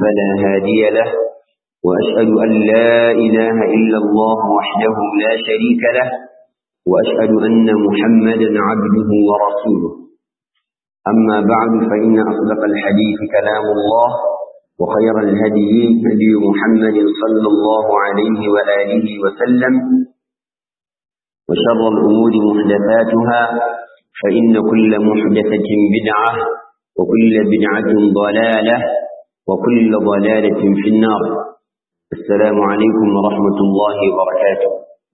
فلا هادي له وأشهد أن لا إله إلا الله وحده لا شريك له وأشهد أن محمدا عبده ورسوله أما بعد فإن أصدق الحديث كلام الله وخير الهدي هدي محمد صلى الله عليه وآله وسلم وشر الأمور محدثاتها فإن كل محدثة بدعة وكل بدعة ضلالة وكل ضلالة في النار السلام عليكم ورحمة الله وبركاته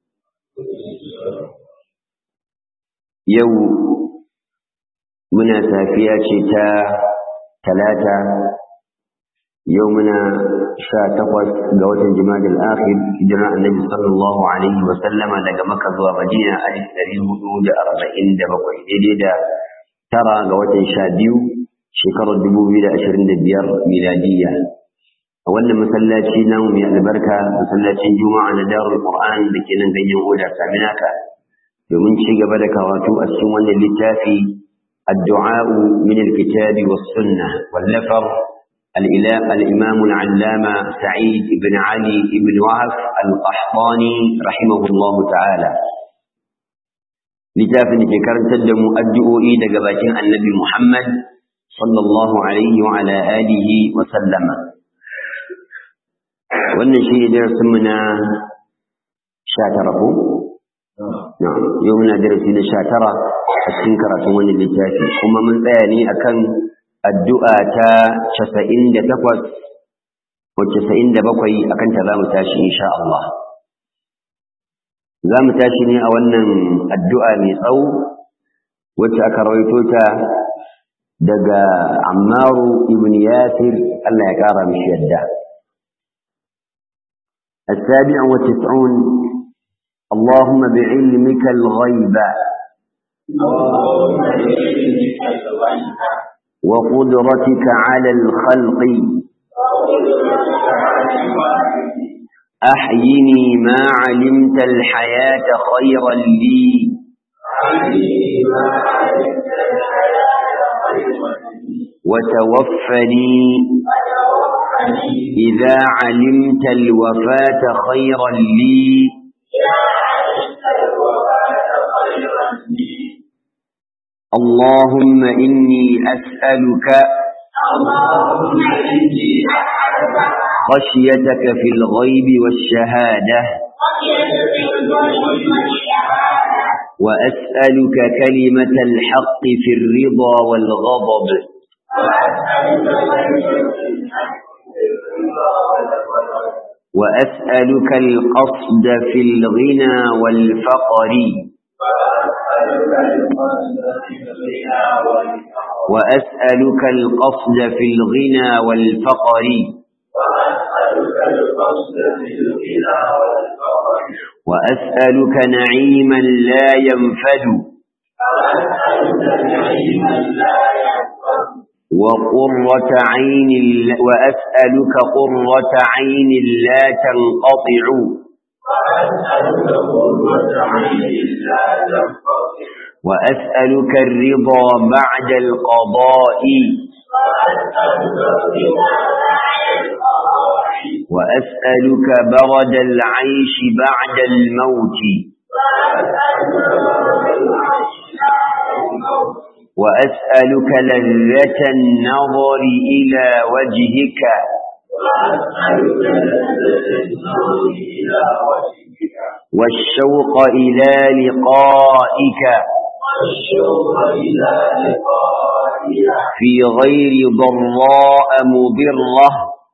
يوم muna safiya ce ta talata yau muna sha takwas ga watan jima'a al-akhir hijira annabi sallallahu alaihi wa sallama daga makka zuwa madina alif ɗari hudu da arba'in da bakwai daidai da tara ga watan sha biyu shekarar dubu biyu da ashirin da biyar miladiyya a wannan masallaci namu mai albarka masallacin juma'a na darul qur'an da ke nan ganyen oda saminaka domin ci gaba da karatu a cikin wannan littafi الدعاء من الكتاب والسنة والنفر الإمام العلامة سعيد بن علي بن وهف القحطاني رحمه الله تعالى littafin da ke karantar da mu addu'o'i daga bakin annabi Muhammad sallallahu alaihi wa ala alihi wa sallama wannan shi ne darasinmu na sha tara ko? yau muna darasi na sha tara a cikin karatun wani littafi kuma mun tsaya ne akan addu'a ta casa'in da takwas ko casa'in da bakwai akan ta za mu tashi insha Allah za mu tashi ne a wannan addu'a mai tsawo wacce aka rawaito ta daga ammaru ibn yasir Allah ya ƙara mishi yadda السابع والتسعون اللهم بعلمك الغيب وقدرتك على الخلق أحيني ما علمت الحياة خيرا لي وتوفني إذا علمت الوفاة خيرا لي اللهم إني أسألك خشيتك في الغيب والشهادة وأسألك كلمة الحق في الرضا والغضب وأسألك القصد في الغنى والفقر وأسألك القصد في الغنى والفقر وأسألك نعيما لا ينفد وقرة عين وأسألك قرة عين لا تنقطع وأسألك الرضا بعد القضاء وأسألك برد العيش بعد الموت وأسألك لذة النظر إلى وجهك والشوق إلى لقائك في غير ضراء مضرة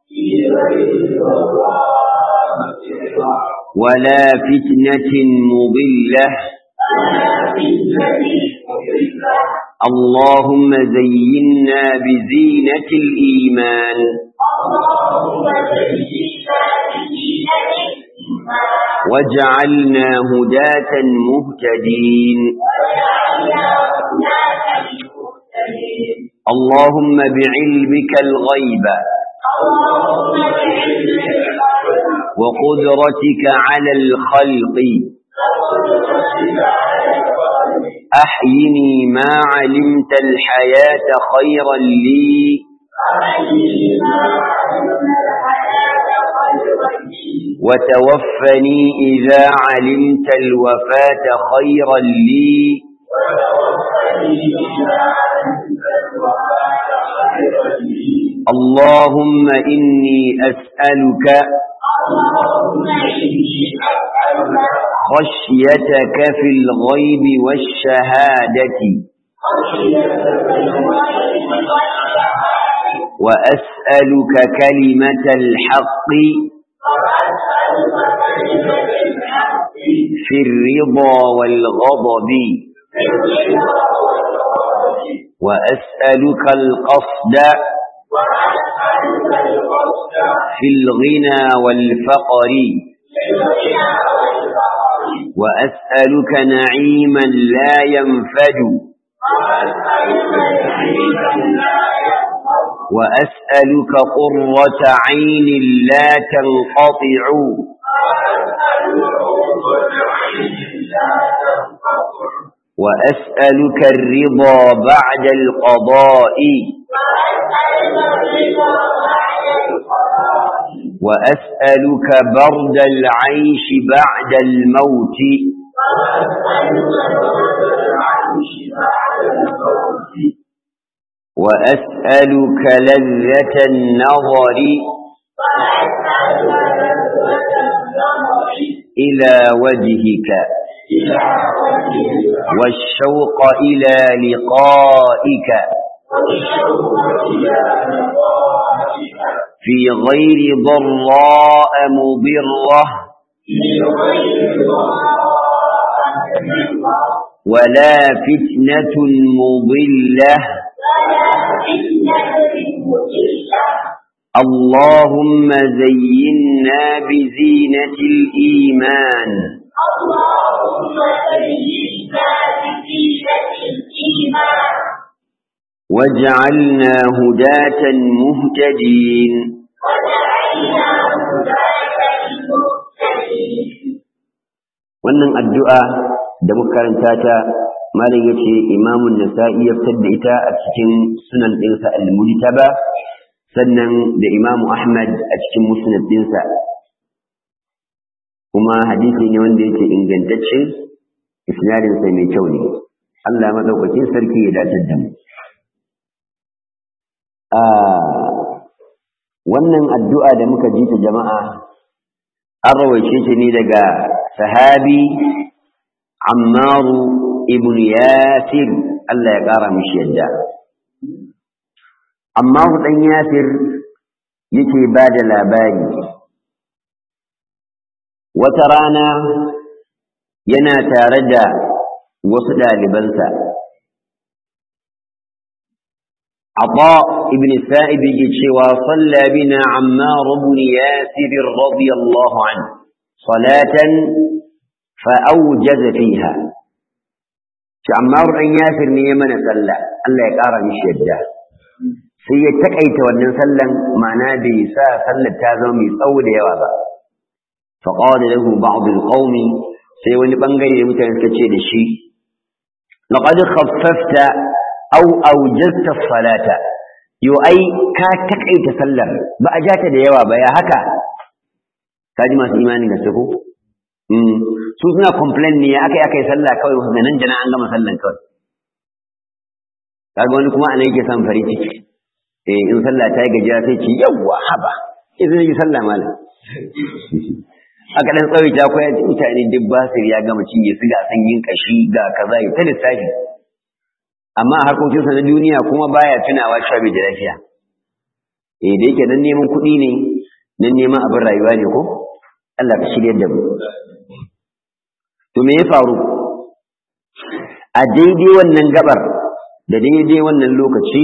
ولا فتنة مضلة اللهم زينا بزينة الإيمان واجعلنا هداة مهتدين اللهم بعلمك الغيب وقدرتك على الخلق أحيني ما علمت الحياة خيرا لي وتوفني إذا علمت الوفاة خيرا لي اللهم إني أسألك خشيتك في الغيب والشهادة وأسألك كلمة الحق في الرضا والغضب وأسألك القصد في الغنى والفقر وأسألك نعيما لا ينفد وأسألك قرة عين لا تنقطع وأسألك الرضا بعد القضاء وأسألك برد العيش بعد الموت وأسألك لذة النظر إلى وجهك والشوق إلى لقائك في غير ضراء مضرة ولا فتنة مضلة اللهم زينا بزينة الإيمان واجعلنا هداة مهتدين wannan addu'a da muka karanta ta malam yace imamun nasa'i ya fitar da ita a cikin sunan ɗinsa al-mujtaba sannan da imamu ahmad a cikin musnad ɗinsa kuma hadisi ne wanda yake ingantacce isnadinsa mai kyau ne Allah madaukakin sarki ya dace da mu wannan addu'a da muka ji ta jama'a an rawaice ta ne daga sahabi ammaru ibn yasir Allah ya ƙara mishi yadda ammaru ɗan yasir yake ba da labari wata rana yana tare da wasu ɗalibansa عطاء ابن السائب يجيشوا صلى بنا عمار بن ياسر رضي الله عنه صلاة فأوجز فيها عمار بن ياسر نيمن صلى الله يقارى مش يده sai ya takaita wannan sallan ma'ana bai sa sallar ta zama mai tsawo da yawa ba fa qala lahu ba'd al sai wani bangare mutane suka ce da shi laqad khaffafta aw awjazta salata yo ai ka takaita sallar ba a jata da yawa ba ya haka kaji masu imanin gaske ko su suna complain ne ya akai akai sallah kawai wasu nan jana an gama sallan kawai kaga wani kuma anan yake son farin ciki eh in sallah ta yi gajiya sai ce yawwa haba idan yi sallah malam aka dan tsawaita ko ya mutane duk basir ya gama cinye su ga sanyin kashi ga kaza ya ta lissafi amma a harkokinsa na duniya kuma baya tunawa cewa bai da lafiya eh da yake nan neman kuɗi ne nan neman abin rayuwa ne ko Allah ka shirya da mu to me ya faru a daidai wannan gabar da daidai wannan lokaci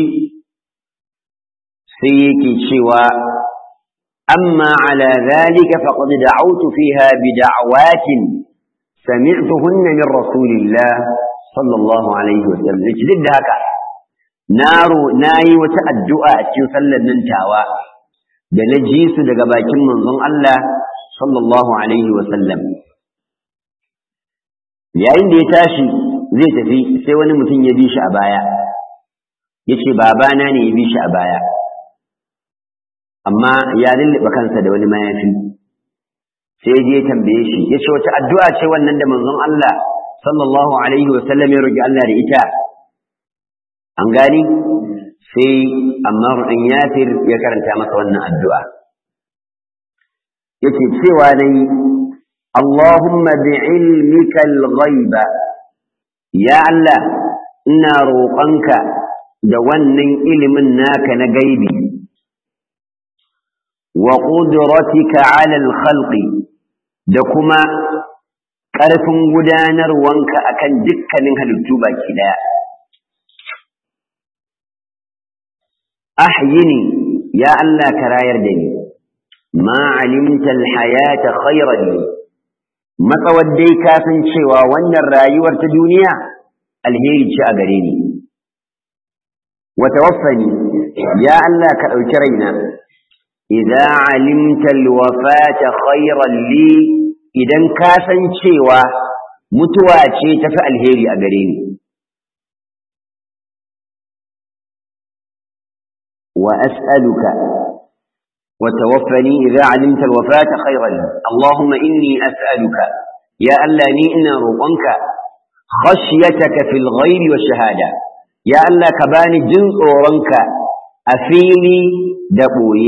sai yake cewa amma ala zalika faqad da'awtu fiha bi da'awatin sami'tuhunna min rasulillah sallallahu alaihi wa sallam duk da haka naro nayi wata addu'a a cikin sallar nan tawa da na ji su daga bakin manzon Allah sallallahu alaihi wa sallam yayin da ya tashi zai tafi sai wani mutum ya bi shi a baya yace babana ne ya bi shi a baya amma ya lullube kansa da wani mayafi sai je tambaye shi ya ce wata addu'a ce wannan da manzon Allah sallallahu alaihi wa sallam ya roki Allah da ita an gani sai Ammar ɗin Yasir ya karanta masa wannan addu'a yake cewa dai Allahumma bi'ilmika al-ghaiba ya Allah ina roƙonka da wannan ilimin naka na gaibi wa qudratika 'ala al-khalqi da kuma ƙarfin gudanarwanka akan dukkanin halittu baki daya ahyini ya Allah ka rayar da ni ma alimta al-hayata khayran li matsawar dai ka san cewa wannan rayuwar ta duniya alheri ce a gare ni wa tawaffani ya Allah ka ɗauki raina idza alimta alwafata khayran li idan ka san cewa mutuwa ce tafi alheri a gare ni wa as'aluka وتوفني إذا علمت الوفاة خيرا اللهم إني أسألك يا ألا نئنا روقنك خشيتك في الغير والشهادة يا ألا كباني جنس أورنك أفيني دقوي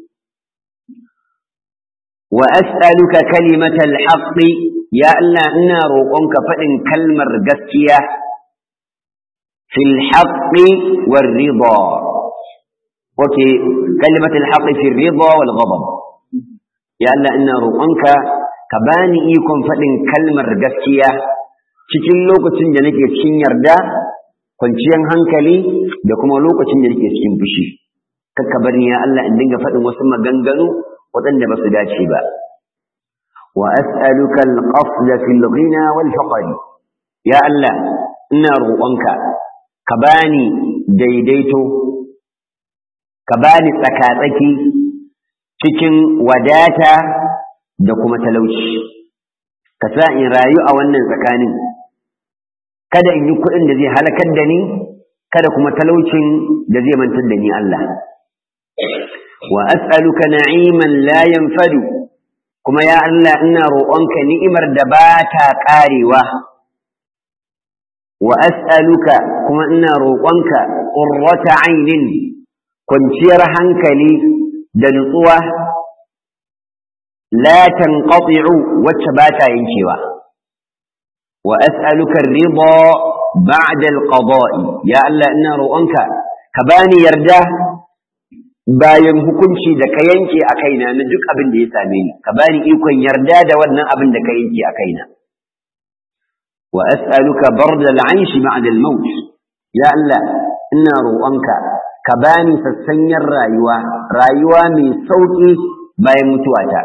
وأسألك كلمة الحق يا ألا إنا روقنك فإن كلمة قسكية في الحق والرضا وكي كلمة الحق في الرضا والغضب يا الله إن روقنك كباني إيكم فإن كلمة قسكية cikin lokacin da nake cikin yarda kwanciyar hankali da kuma lokacin da nake cikin fushi kakka bar ni ya Allah in dinga faɗin wasu maganganu waɗanda ba su dace ba wa as'aluka al-qasd fi al-ghina wal faqr ya Allah ina roƙonka ka bani daidaito ka bani tsakatsaki cikin wadata da kuma talauci ka sa in rayu a wannan tsakanin kada in yi kuɗin da zai halakar da ni kada kuma talaucin da zai mantar da ni Allah wa as'aluka na'iman la yanfadu kuma ya Allah ina roƙonka ni'imar da ba ta ƙarewa wa as'aluka kuma ina roƙonka qurrata 'ainin kwanciyar hankali da nutsuwa la tanqati'u wacce ba ta yankewa wa as'aluka ar-ridha ba'da al-qada'i ya Allah ina roƙonka ka bani yarda bayan hukunci da ka yanke a kaina na duk abin da ya same ni ka bani ikon yarda da wannan abin da ka yanke a kaina wa as'aluka barda al-'aish ba'da al-maut ya Allah ina roƙonka ka bani sassanyar rayuwa rayuwa mai sauƙi bayan mutuwata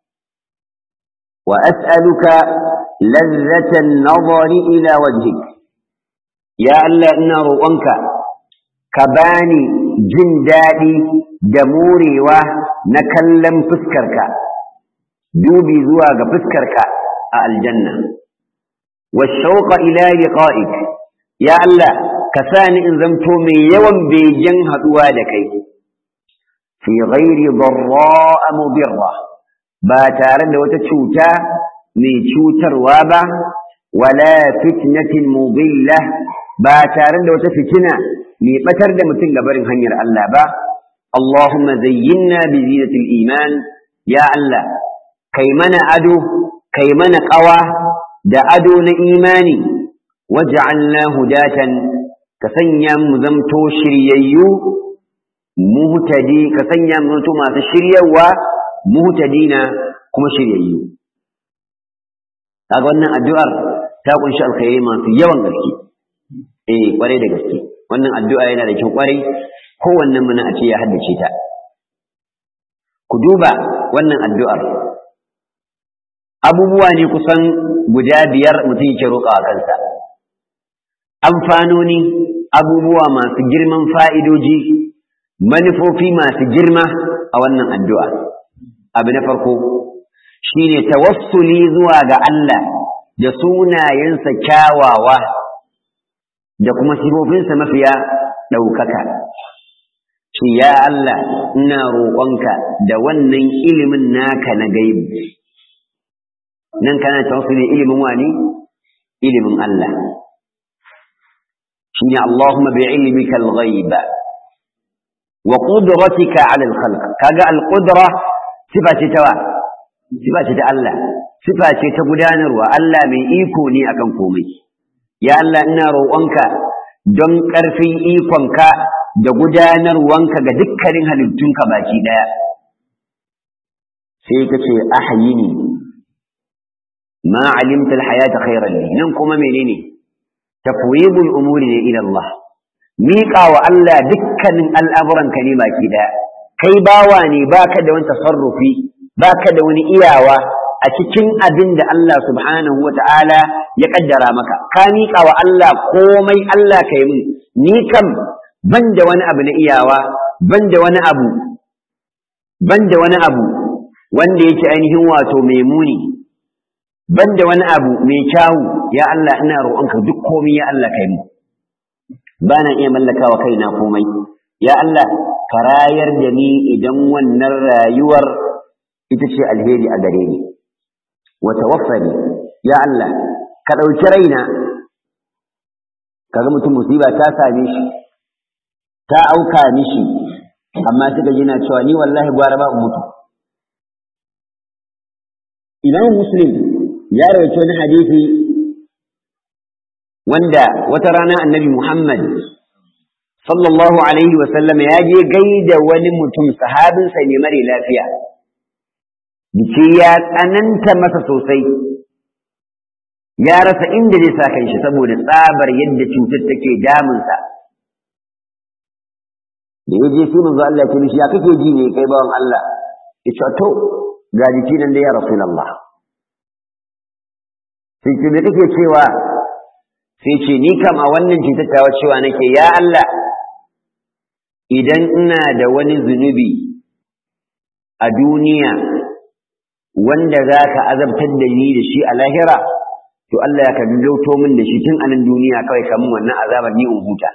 wa as'aluka lazzatan nazari ila wajhik ya Allah ina roƙonka ka bani jin daɗi da morewa na kallon fuskarka dubi zuwa ga fuskarka a aljanna wa shauqa ila liqa'ik ya Allah ka sa ni in zamto mai yawan begen haɗuwa da kai fi ghairi darra'a mudirra ba tare da wata cuta mai cutarwa ba wala fitnatin mudilla ba tare da wata fitina mai batar da mutum gabarin hanyar Allah ba Allahumma zayyinna bi zinatil iman ya Allah kai mana ado kai mana ƙawa da ado na imani waj'alna hudatan ka sanya mu zamto shiryayyu muhtadi ka sanya mu zamto masu shiryawa muhtadina kuma shiryayyu kaga wannan addu'ar ta kunshi alkhairi masu yawan gaske eh kwarai da gaske wannan addu'a yana da kyau kwarai kowannen mu na a ce ya haddace ta ku duba wannan addu'ar abubuwa ne kusan guda biyar mutum yake roƙawa kansa amfanoni abubuwa masu girman fa'idoji manufofi masu girma a wannan addu'a abu na farko shine tawassuli zuwa ga Allah da sunayensa kyawawa da kuma sifofinsa mafiya ɗaukaka shi ya Allah ina roƙonka da wannan ilimin naka na gaibi nan kana tawassuli ilimin wani ilimin Allah shine Allahumma bi ilmika al-ghaib wa qudratika 'ala al-khalq kaga al-qudra sifa ce ta sifa ce ta Allah sifa ce ta gudanarwa Allah mai iko ne akan komai ya Allah ina roƙonka don ƙarfin ikonka da gudanarwanka ga dukkanin halittunka baki ɗaya sai ka ce ahyini ma alimta alhayata khairan li nan kuma menene tafwidul umuri ne ila Allah miƙa wa Allah dukkanin al'amuranka ne baki ɗaya kai bawa ne baka da wani tasarrufi baka da wani iyawa a cikin abin da Allah subhanahu wa ta'ala ya kaddara maka ka miƙa wa Allah komai Allah ka yi min ni kam ban da wani abu na iyawa ban da wani abu ban da wani abu wanda yake ainihin wato mai muni ban da wani abu mai kyawu ya Allah ina roƙonka duk komai ya Allah ka yi min ba na iya mallakawa kaina komai ya Allah ka rayar da ni idan wannan rayuwar ita ce alheri a gare ni wa tawaffani ya Allah ka ɗauki raina kaga mutum musiba ta same shi ta auka mishi amma suka yana cewa ni wallahi gwara ba mutu Imam Muslim ya rawaito wani hadisi wanda wata rana annabi Muhammad sallallahu alaihi wa sallam ya je gaida wani mutum sahabinsa ne mare lafiya jiki ya tsananta masa sosai ya rasa inda zai sa kanshi saboda tsabar yadda cutar take damunsa da ya je sai manzo Allah ya ce mishi ya kake ji ne kai bawan Allah ya ce to ga jiki nan da ya rasulullah sai ce me kake cewa sai ce ni kam a wannan cutar tawa cewa nake ya Allah idan ina da wani zunubi a duniya wanda za ka azabtar da ni da shi a lahira to Allah ya kabi lauto min da shi tun a nan duniya kawai kamun wannan azabar ni in huta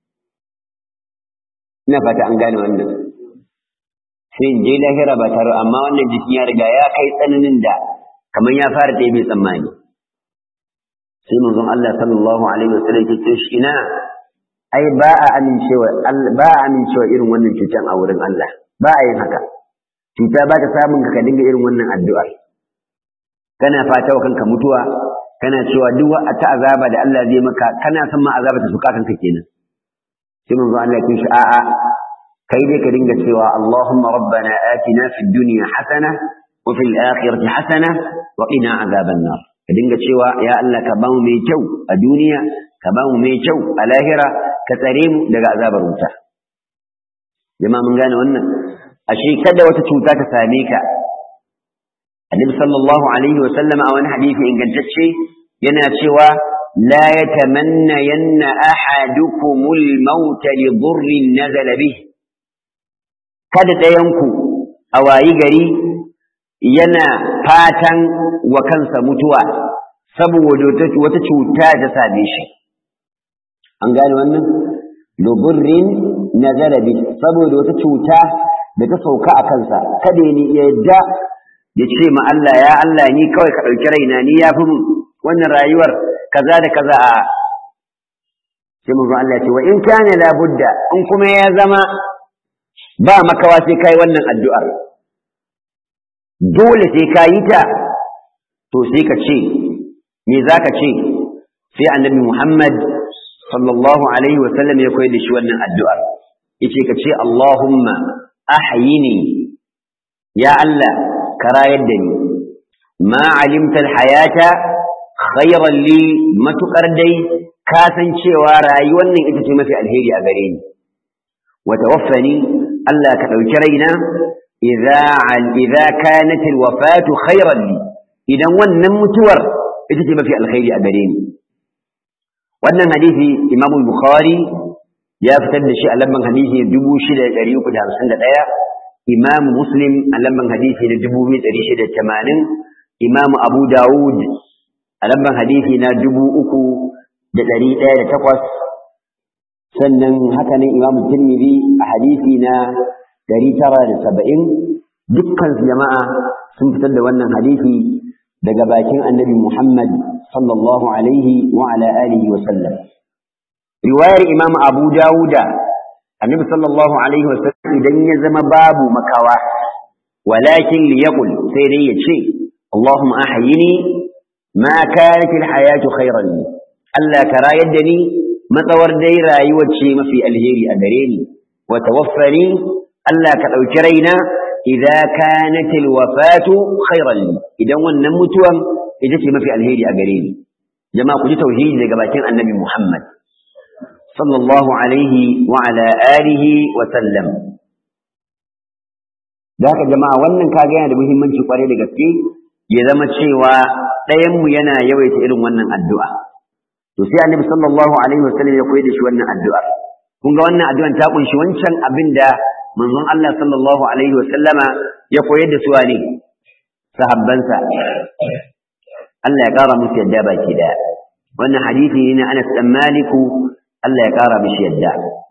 ina fata an gane wannan sai in je lahira ba tare amma wannan jikin ya riga ya kai tsananin da kamar ya fara ɗaya bai tsammani sai manzon Allah sallallahu alaihi wasallam ya ce shi ina ai ba a amincewa ba a amincewa irin wannan cutan a wurin Allah ba a yin haka cuta ba ta samun ka dinga irin wannan addu'ar kana fata wa kanka mutuwa kana cewa duk ta azaba da Allah zai maka kana son ma azaba ta suka kanka kenan sai manzo Allah ya ce a'a kai dai ka dinga cewa Allahumma rabbana atina fid dunya hasana wa fil akhirati hasana wa qina azaban nar ka dinga cewa ya Allah ka ba mu mai kyau a duniya ka ba mu mai kyau a lahira ka tsare mu daga azabar wuta jama'a mun gane wannan ashe kada wata cuta ta same ka annabi sallallahu alaihi wa sallam a wani hadisi ingantacce yana cewa la yatamanna yanna ahadukumul maut li dhurrin nazala bih kada ɗayanku a wayi gari yana fatan wa kansa mutuwa saboda wata cuta ta same shi an gane wannan li dhurrin nazala bih saboda wata cuta da ta sauka a kansa kada ya yadda ya ce ma Allah ya Allah ni kawai ka ɗauki raina ni ya fi mun wannan rayuwar kaza da kaza a sai mun Allah ce wa in kana la budda in kuma ya zama ba makawa sai kai wannan addu'ar dole sai ka yi ta to sai ka ce me za ka ce sai annabi Muhammad sallallahu alaihi wa sallam ya koyar da shi wannan addu'ar yace ka ce Allahumma ahyini ya Allah ka rayar da ni ma alimta alhayata khayran li matukar dai ka san cewa rayuwar nan ita ce mafi alheri a gare ni wa tawaffani Allah ka dauki raina idza idza kanat alwafatu khayran li idan wannan mutuwar ita ce mafi alheri a gare ni wannan hadisi Imam Bukhari ya fitar da shi a lamban hadisi 6351 Imam Muslim a lamban hadisi na 2680 Imam Abu Dawud a lamban hadisi na 3108 sannan haka nan Imam Tirmidhi a hadisi na 970 dukkan jama'a sun fitar da wannan hadisi daga bakin annabi Muhammad sallallahu alaihi wa ala alihi wa sallam riwayar imam abu dawuda annabi sallallahu alaihi wa sallam idan ya zama babu makawa walakin liyaqul sai dai ya ce Allahumma ahyini ma kanat alhayatu khayran li Allah ka rayar da ni matsawar dai rayuwar ce mafi alheri a gare ni wa tawaffani Allah ka ɗauki raina idza kanat alwafatu khayran li idan wannan mutuwan ita ce mafi alheri a gare ni jama'a ku ji tauhidi daga bakin annabi Muhammad sallallahu alaihi wa ala alihi wa sallam da haka jama'a wannan kaga yana da muhimmanci kwarai da gaske ya zama cewa ɗayan mu yana yawaita irin wannan addu'a to sai annabi sallallahu alaihi wa sallam ya koyar da shi wannan addu'a kun ga wannan addu'an ta kunshi wancan abin da manzon Allah sallallahu alaihi wa sallama ya koyar da su ne sahabbansa Allah ya kara musu yadda baki daya wannan hadisi ne na Anas dan Maliku Allah ya kara mishi yadda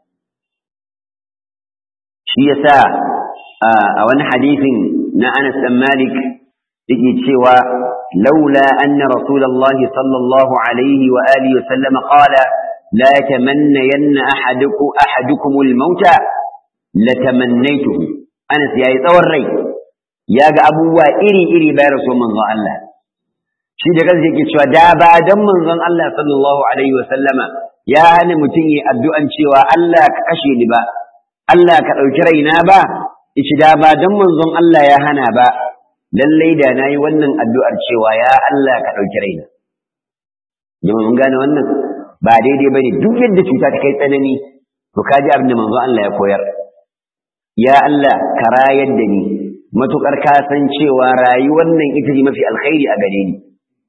shi yasa a wani hadisin na Anas dan Malik yake cewa laula anna rasulullah sallallahu alaihi wa alihi wa sallam qala la yatamannayanna ahadukum ahadukum al-mauta latamannaytuhu Anas yayi tsawon rai ya ga abubuwa iri-iri bayan rasul manzon Allah shi da kansa yake cewa da ba dan manzon Allah sallallahu alaihi wa sallama ya hana mutum yi addu'an cewa Allah ka kashe ni ba Allah ka ɗauki raina ba ishi da ba dan manzon Allah ya hana ba lallai da nayi wannan addu'ar cewa ya Allah ka ɗauki raina jama'a mun gane wannan ba daidai bane duk yadda cuta ta kai tsanani to kaji abin da manzon Allah ya koyar ya Allah ka rayar da ni matuƙar ka san cewa rayuwar nan ita ce mafi alkhairi a gare ni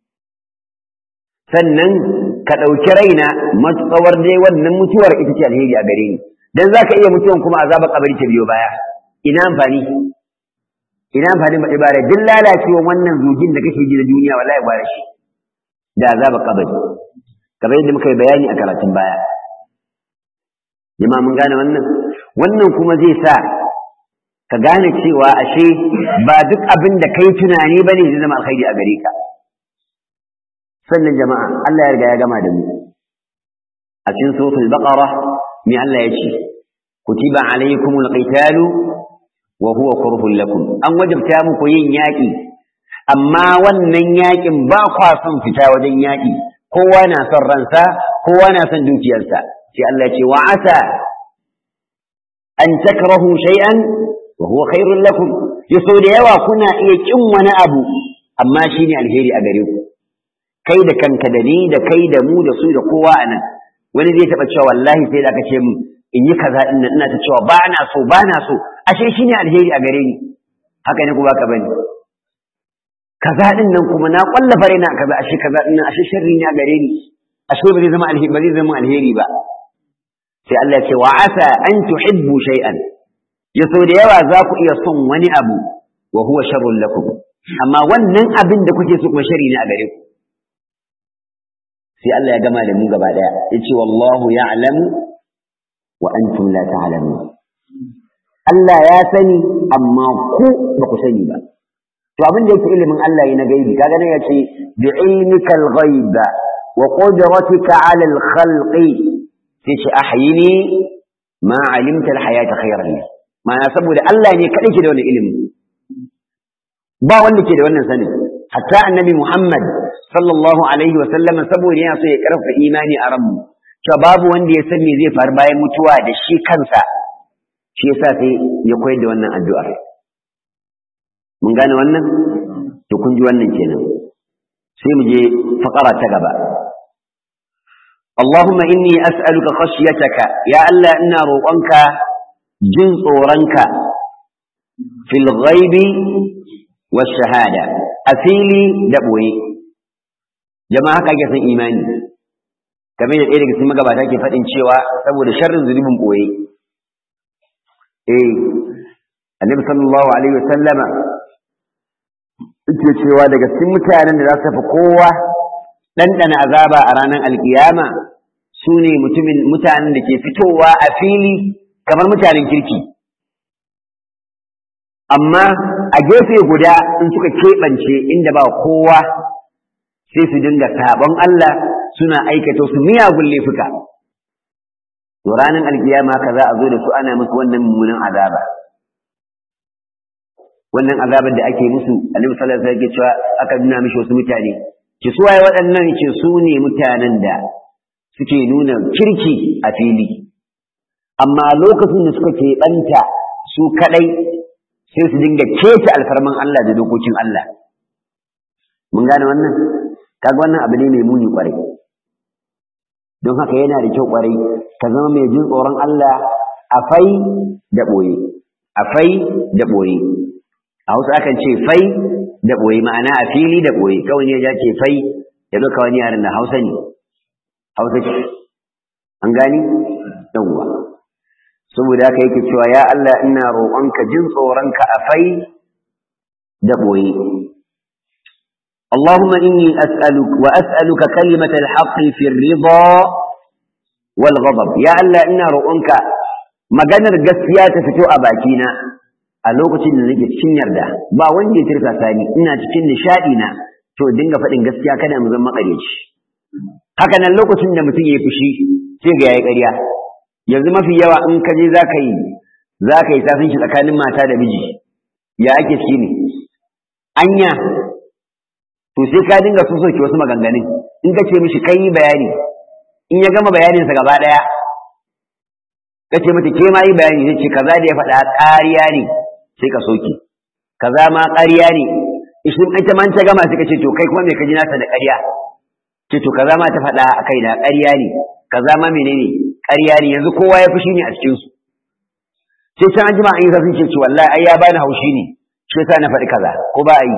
sannan ka ɗauki raina matsawar dai wannan mutuwar ita ce alheri a gare ni dan za ka iya mutuwan kuma azabar kabari ta biyo baya ina amfani ina amfani ba ibara duk lalacewa wannan zugin da kake ji da duniya wallahi ba da shi da azabar kabari kamar yadda muka yi bayani a karatun baya jama'a mun gane wannan wannan kuma zai sa ka gane cewa ashe ba duk abin da kai tunani ba ne zai zama alkhairi a gare ka sannan jama'a Allah ya riga ya gama da mu a cikin suratul baqara me Allah ya ce kutiba alaykumul qitalu wa huwa kurhun lakum an wajabta muku yin yaƙi amma wannan yaƙin ba kwa son fita wajen yaƙi kowa na son ransa kowa na son dukiyarsa sai Allah ya ce wa asa an takrahu shay'an wa huwa khairul lakum yaso da yawa kuna iya kin wani abu amma shine alheri a gare ku kai da kanka da ni da kai da mu da su da kowa anan wani zai taba cewa wallahi sai da aka ce min in yi kaza din ina ta cewa ba na so ba na so ashe shine alheri a gare ni haka ne ku baka bane kaza din nan kuma na kwallafa raina kaza ashe kaza din nan ashe sharri ne a gare ni ashe ba zai zama alheri ba zai zama alheri ba sai Allah ya ce wa asa an tuhibbu shay'an ya so da yawa za ku iya son wani abu wa huwa sharrun lakum amma wannan abin da kuke so kuma shari ne a gare ku sai Allah ya gama da mu gaba daya yace wallahu ya'lamu wa antum la ta'lamun Allah ya sani amma ku ba ku sani ba to abin da yake ilimin Allah yana gaibi kaga ne yace bi ilmikal ghaib wa qudratika 'ala al-khalqi sai ce ahyini ma 'alimta al-hayata khayran li ma'ana saboda Allah ne kadai ke da wannan ilimi ba wanda ke da wannan sanin hatta annabi Muhammad sallallahu alaihi wa sallam saboda yana so ya karfa imani a ranmu cewa babu wanda ya san me zai faru bayan mutuwa da shi kansa shi yasa sai ya koyar da wannan addu'ar mun gane wannan to kun ji wannan kenan sai mu je faqara ta gaba اللهم إني أسألك خشيتك يا الله إنا روقنك جن صورنك في الغيب والشهادة أفيلي دبوي jama'a haka ake son imani kamar da ɗaya daga cikin magabata ke faɗin cewa saboda sharrin zunubin ɓoye eh annabi sallallahu alaihi wasallama yake cewa daga cikin mutanen da za su tafi kowa ɗanɗana azaba a ranar alkiyama su ne mutumin mutanen da ke fitowa a fili kamar mutanen kirki amma a gefe guda in suka keɓance inda ba kowa sai su dinga sabon Allah suna aikata su miyagun laifuka to ranar alkiyama ka za a zo da su ana musu wannan mummunan azaba wannan azabar da ake musu annabi sallallahu alaihi wasallam yake cewa aka nuna mishi wasu mutane ki su waye waɗannan ce su ne mutanen da suke nuna kirki a fili amma lokacin da suka keɓanta su kaɗai sai su dinga keta alfarman Allah da dokokin Allah mun gane wannan kaga wannan abu ne mai muni kwarai don haka yana da kyau kwarai ka zama mai jin tsoron Allah a fai da ɓoye a fai da ɓoye a hausa akan ce fai da ɓoye ma'ana a fili da ɓoye kawai ne ya ce fai ya ɗauka wani yaran da hausa ne hausa ce an gani yawwa saboda haka yake cewa ya Allah ina roƙonka jin tsoronka a fai da ɓoye اللهم إني أسألك وأسألك كلمة الحق في الرضا والغضب يا الله إنا رؤونك maganar gaskiya ta fito a bakina a lokacin da nake cikin yarda ba wanda ya tirka sani ina cikin nishadi na to dinga faɗin gaskiya kada mu zama makareci haka nan lokacin da mutum ya fushi sai ga yayi ƙarya yanzu mafi yawa in ka je zaka yi zaka yi safin shi tsakanin mata da miji ya ake ciki ne anya to sai ka dinga so soke wasu maganganun in ka ce mishi kai bayani in ya gama bayaninsa gaba ɗaya ka ce mata ke ma yi bayani zai ce kaza da ya faɗa ƙariya ne sai ka soke kaza ma ƙariya ne ishin ita man ta gama sai ka ce to kai kuma me ka ji nasa da ƙarya ce to kaza ma ta faɗa a kai da ƙarya ne kaza ma menene ƙarya ne yanzu kowa ya fushi ne a cikin su sai can an jima an yi zafin ce wallahi ai ya bani haushi ne shi yasa na faɗi kaza ko ba a yi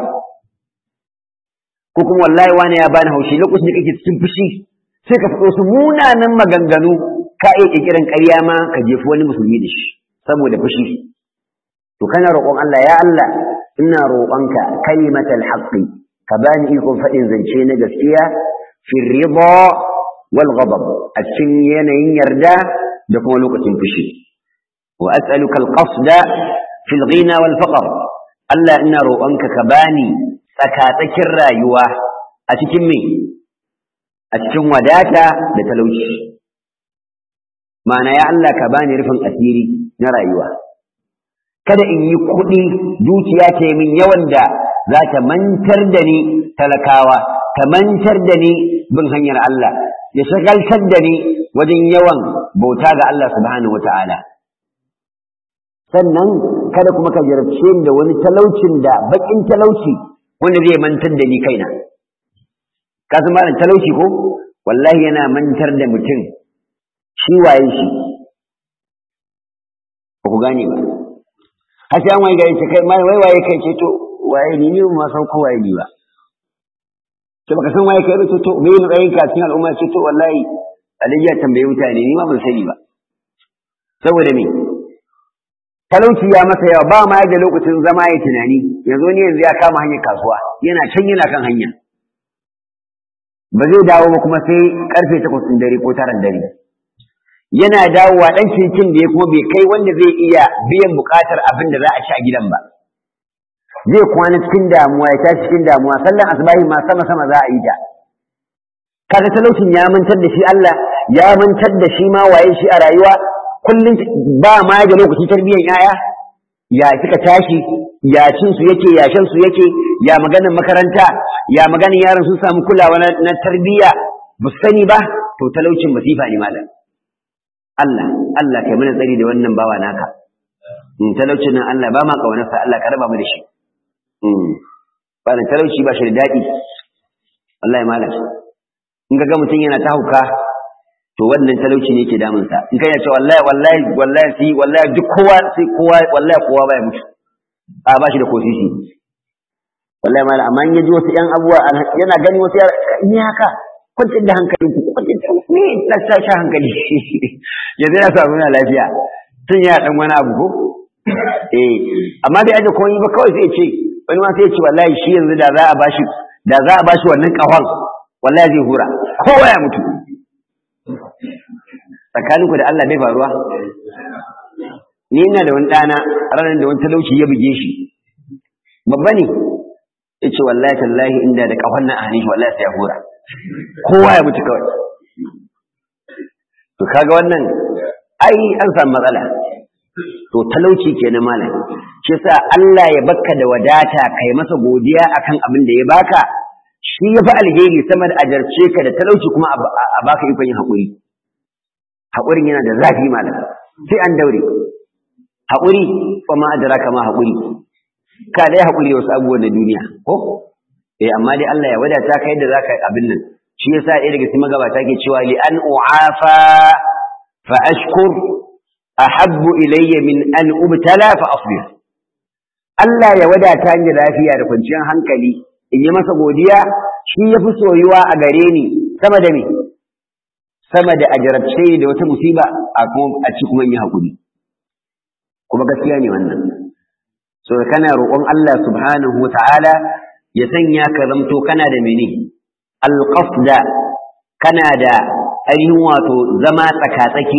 ko kuma wallahi wani ya bani haushi lokacin da kake cikin fushi sai ka faɗo su munanan maganganu ka iya ƙirƙiran ƙarya ma ka jefi wani musulmi da shi saboda fushi to kana roƙon Allah ya Allah ina roƙonka kalimatal haqqi ka bani ikon faɗin zance na gaskiya fi ridha wal ghadab a cikin yanayin yarda da kuma lokacin fushi wa as'aluka al qasda fil ghina wal faqr Allah ina roƙonka ka bani tsakatsakin rayuwa a cikin me a cikin wadata da talauci ma'ana ya Allah ka bani rufin asiri na rayuwa kada in yi kuɗi dukiya ta min yawan da za ta mantar da ni talakawa ta mantar da ni bin hanyar Allah ya shagaltar da ni wajen yawan bauta ga Allah subhanahu wa ta'ala sannan kada kuma ka jarabce da wani talaucin da baƙin talauci wanda zai mantar da ni kaina ka san malam talauci ko wallahi yana mantar da mutum shi waye shi ba ku gane ba har sai an waye gari ce kai mai wai waye kai ce to waye ni ne ma san ko waye ni ba to baka san waye kai ba ce to me ne tsayin ka cikin al'umma ce to wallahi alayya tambaye mutane ni ma ban sani ba saboda me talauci ya masa yawa ba ma da lokacin zama ya tunani yanzu ne yanzu ya kama hanyar kasuwa yana can yana kan hanya ba zai dawo ba kuma sai karfe takwas ɗin dare ko taran dare yana dawowa ɗan cikin da ya kuma bai kai wanda zai iya biyan buƙatar abin da za a ci a gidan ba zai kwana cikin damuwa ya tashi cikin damuwa sallan asbahi ma sama sama za a yi ta kaga talaucin ya mantar da shi Allah ya mantar da shi ma waye shi a rayuwa kullum ba ma da lokacin tarbiyyar yaya ya kika tashi ya cin su yake ya shan su yake ya maganar makaranta ya maganar yaran sun samu kulawa na tarbiyya ba su sani ba to talaucin masifa ne malam Allah Allah kai mana tsari da wannan bawa naka in talaucin nan Allah ba ma kaunarsa Allah ka raba mu da shi ba da talauci ba shi da daɗi wallahi malam in ga mutum yana ta hauka to wannan talauci ne ke damunsa in kai ya ce wallahi wallahi wallahi sai wallahi duk kowa sai kowa wallahi kowa baya mutu a ba shi da kosisi wallahi malam amma in yaji wasu yan abubuwa yana gani wasu yara ni haka kwantar da hankali ku kwantar da ni na sa sha hankali yanzu ya samu na lafiya tun ya dan wani abu ko eh amma bai aje komai ba kawai sai ce wani ma sai ya ce wallahi shi yanzu da za a bashi da za a bashi wannan kahon wallahi zai hura kowa ya mutu tsakaninku da Allah bai faruwa ni ina da wani ɗana ranar da wani talauci ya buge shi babba ne ya ce wallahi tallahi inda da kafan nan a hannun shi wallahi sai ya hura kowa ya mutu kawai to kaga wannan ai an samu matsala to talauci kenan malam shi yasa Allah ya baka da wadata kai masa godiya akan abin da ya baka shi ya fi alheri sama da ajarce ka da talauci kuma a baka ikon yin haƙuri haƙurin yana da zafi malam sai an daure haƙuri fa ma adara kama haƙuri ka dai haƙuri wasu abubuwan na duniya ko eh amma dai Allah ya wadata ka yadda zaka abin nan shi yasa ɗaya daga cikin magabata ke cewa li an u'afa fa ashkur ahabbu ilayya min an ubtala fa asbir Allah ya wadata ni lafiya da kwanciyar hankali in yi masa godiya shi ya fi soyuwa a gare ni sama da me sama da a jarabce da wata musiba a kuma a ci kuma yi haƙuri kuma gaskiya ne wannan so kana roƙon Allah subhanahu wa ta'ala ya sanya ka zamto kana da mene alqasda kana da ainihin wato zama tsakatsaki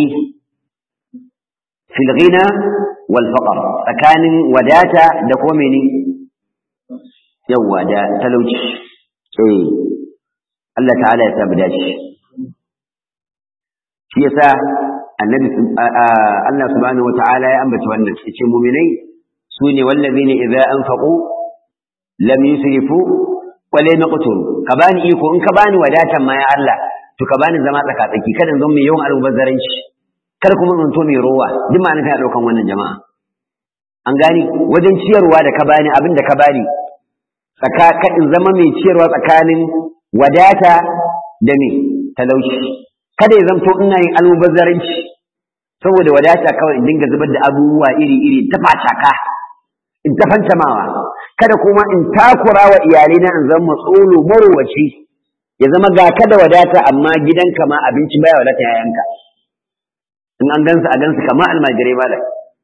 fil ghina wal faqr tsakanin wadata da kuma mene yawa da talauci eh Allah ta'ala ya tabbata dace shi yasa annabi Allah subhanahu wata'ala ya ambaci wannan yace mu'minai sune wallazina idza anfaqu lam yusrifu wa lam yaqturu ka bani iko in ka bani wadatan ma ya Allah to ka bani zama tsakatsaki kada zan mai yawan almubazzaranci kar kuma in to mai rowa duk ma kana daukan wannan jama'a an gani wajen ciyarwa da ka bani abin da ka bani tsaka in zama mai ciyarwa tsakanin wadata da me talauci kada ya zanto ina yin almubazzaranci saboda wadata kawai in dinga zubar da abubuwa iri-iri ta facaka in ta fantamawa kada kuma in takura wa iyalina in zama tsolo marowaci ya zama ga kada wadata amma gidanka ma abinci baya wadata yayanka in an gansu a gansu kama almajirai malam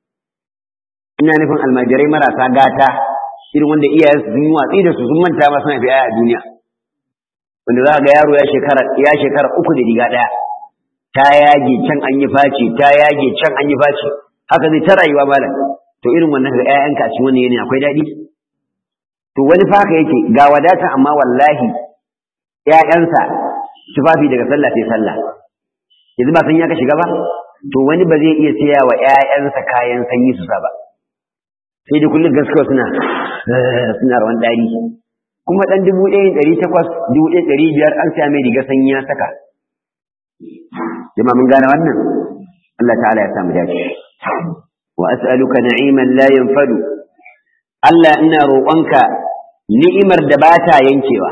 ina nufin almajirai marasa gata irin wanda iyayensu sun yi watsi da su sun manta ma suna fi a duniya wanda za ga yaro ya shekara ya shekara uku da riga ɗaya ta yage can an yi faci ta yage can an yi faci haka zai ta rayuwa malam to irin wannan ga ƴaƴanka a cikin wannan yanayi akwai daɗi to wani fa haka yake ga wadata amma wallahi ƴaƴansa tufafi daga sallah sai sallah yanzu ba san ya ka shiga ba to wani ba zai iya siya wa ƴaƴansa kayan sanyi su sa ba sai dai kullum gaskiya suna suna rawan ɗari kuma ɗan dubu ɗaya ɗari takwas dubu ɗaya ɗari biyar an siya mai riga sanyi ya saka jama'a mun gane wannan Allah ta'ala ya samu dace wa as'aluka na'iman la yanfadu Allah ina roƙonka ni'imar da ba ta yankewa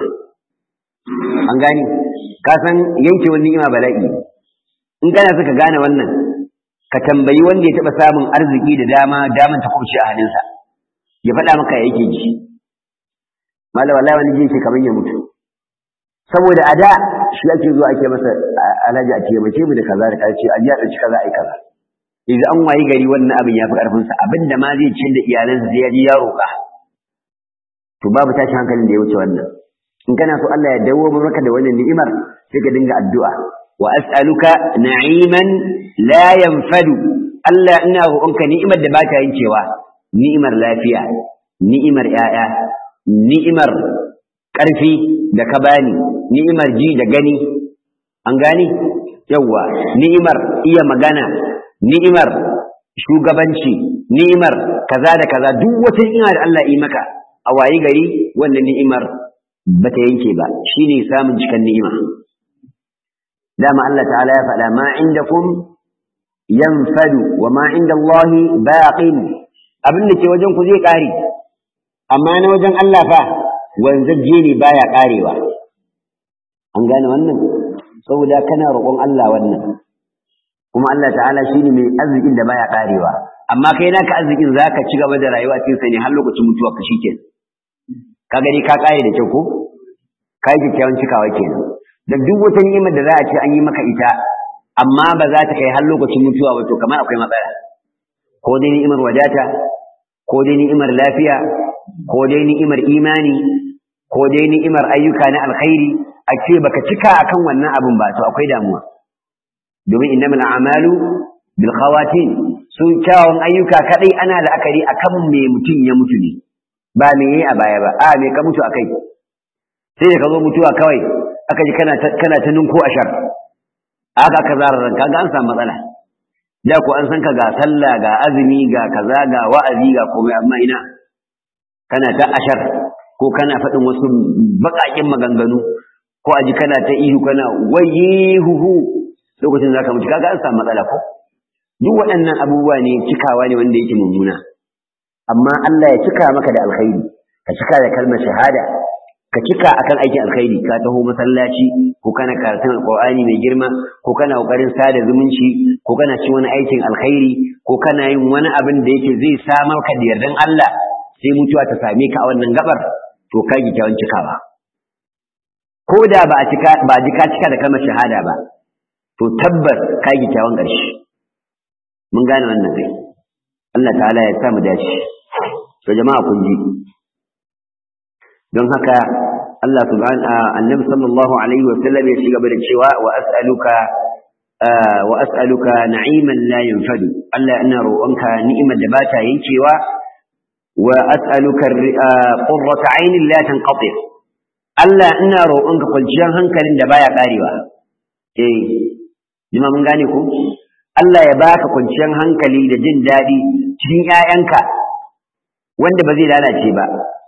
an gani ka san yankewar ni'ima bala'i in kana suka gane wannan ka tambayi wanda ya taɓa samun arziki da dama daman ta kubce a hannunsa ya faɗa maka ya yake ji malam wallahi wani ji yake kamar ya mutu saboda a da shi ake zuwa ake masa alhaji a taimake mu da kaza da kaza ce a ji a ɗauki kaza a yi kaza yanzu an wayi gari wannan abin ya fi ƙarfinsa abin da ma zai ci da iyalansa sai ya ji ya roƙa to babu tashin hankalin da ya wuce wannan in kana so Allah ya dawo maka da wannan ni'imar sai ka dinga addu'a wa as'aluka na'iman la yanfadu Allah ina roƙonka ni'imar da ba ta yankewa ni'imar lafiya ni'imar ƴaƴa ni'imar ƙarfi da ka bani ni'imar ji da gani an gani yawwa ni'imar iya magana ni'imar shugabanci ni'imar kaza da kaza duk wata ni'ima da Allah yi maka a wayi gari wannan ni'imar bata yanke ba shine samun cikan ni'ima dama Allah ta'ala ya faɗa ma indakum yanfadu wa ma inda Allah baqin abin da ke wajen ku zai ƙare amma na wajen Allah fa wanzajje ne baya ƙarewa an gane wannan saboda kana roƙon Allah wannan kuma Allah ta'ala shine mai arzikin da baya ƙarewa amma kai naka arzikin zaka ci gaba da rayuwa cikin sa ne har lokacin mutuwa ka shikenan ka gani ka ƙare da kyau ko kai kyakkyawan cikawa kenan da duk wata ni'imar da za a ce an yi maka ita amma ba za ta kai har lokacin mutuwa ba to kamar akwai matsala ko dai ni'imar wadata ko dai ni'imar lafiya ko dai ni'imar imani ko dai ni'imar ayyuka na alkhairi a ce baka cika akan wannan abin ba to akwai damuwa domin innamal a'malu bil khawatin su kyawun ayyuka kadai ana la'akari akan me mutum ya mutu ne ba me yi a baya ba a me ka mutu akai sai da ka zo mutuwa kawai aka ji kana kana ta ninko ashar aka aka zara ran kaga an samu matsala da ko an san ka ga sallah ga azumi ga kaza ga wa'azi ga komai amma ina kana ta ashar ko kana faɗin wasu baƙaƙen maganganu ko aji kana ta ihu kana wayihuhu lokacin zaka mutu kaga an samu matsala ko duk waɗannan abubuwa ne cikawa ne wanda yake mummuna amma Allah ya cika maka da alkhairi ka cika da kalmar shahada ka cika akan aikin alkhairi ka taho masallaci ko kana karatun alqur'ani mai girma ko kana kokarin sada zumunci ko kana ci wani aikin alkhairi ko kana yin wani abin da yake zai samar ka da yardan Allah sai mutuwa ta same ka a wannan gabar to ka gi kyawun cikawa ko da ba a cika ba ji ka cika da kalmar shahada ba to tabbas ka gi kyawun ƙarshe mun gane wannan kai Allah ta'ala ya sa mu dace to jama'a kun ji don haka Allah subhanahu annabi sallallahu alaihi wa sallam ya shiga da cewa wa as'aluka wa as'aluka na'iman la yanfadu Allah ina roƙonka ni'imar da bata yankewa wa as'aluka qurrata 'ainin la tanqati Allah ina roƙonka kwanciyar hankalin da baya karewa eh jima mun gane ko Allah ya baka kwanciyar hankali da jin daɗi cikin ‘ya'yanka wanda ba zai lalace ba.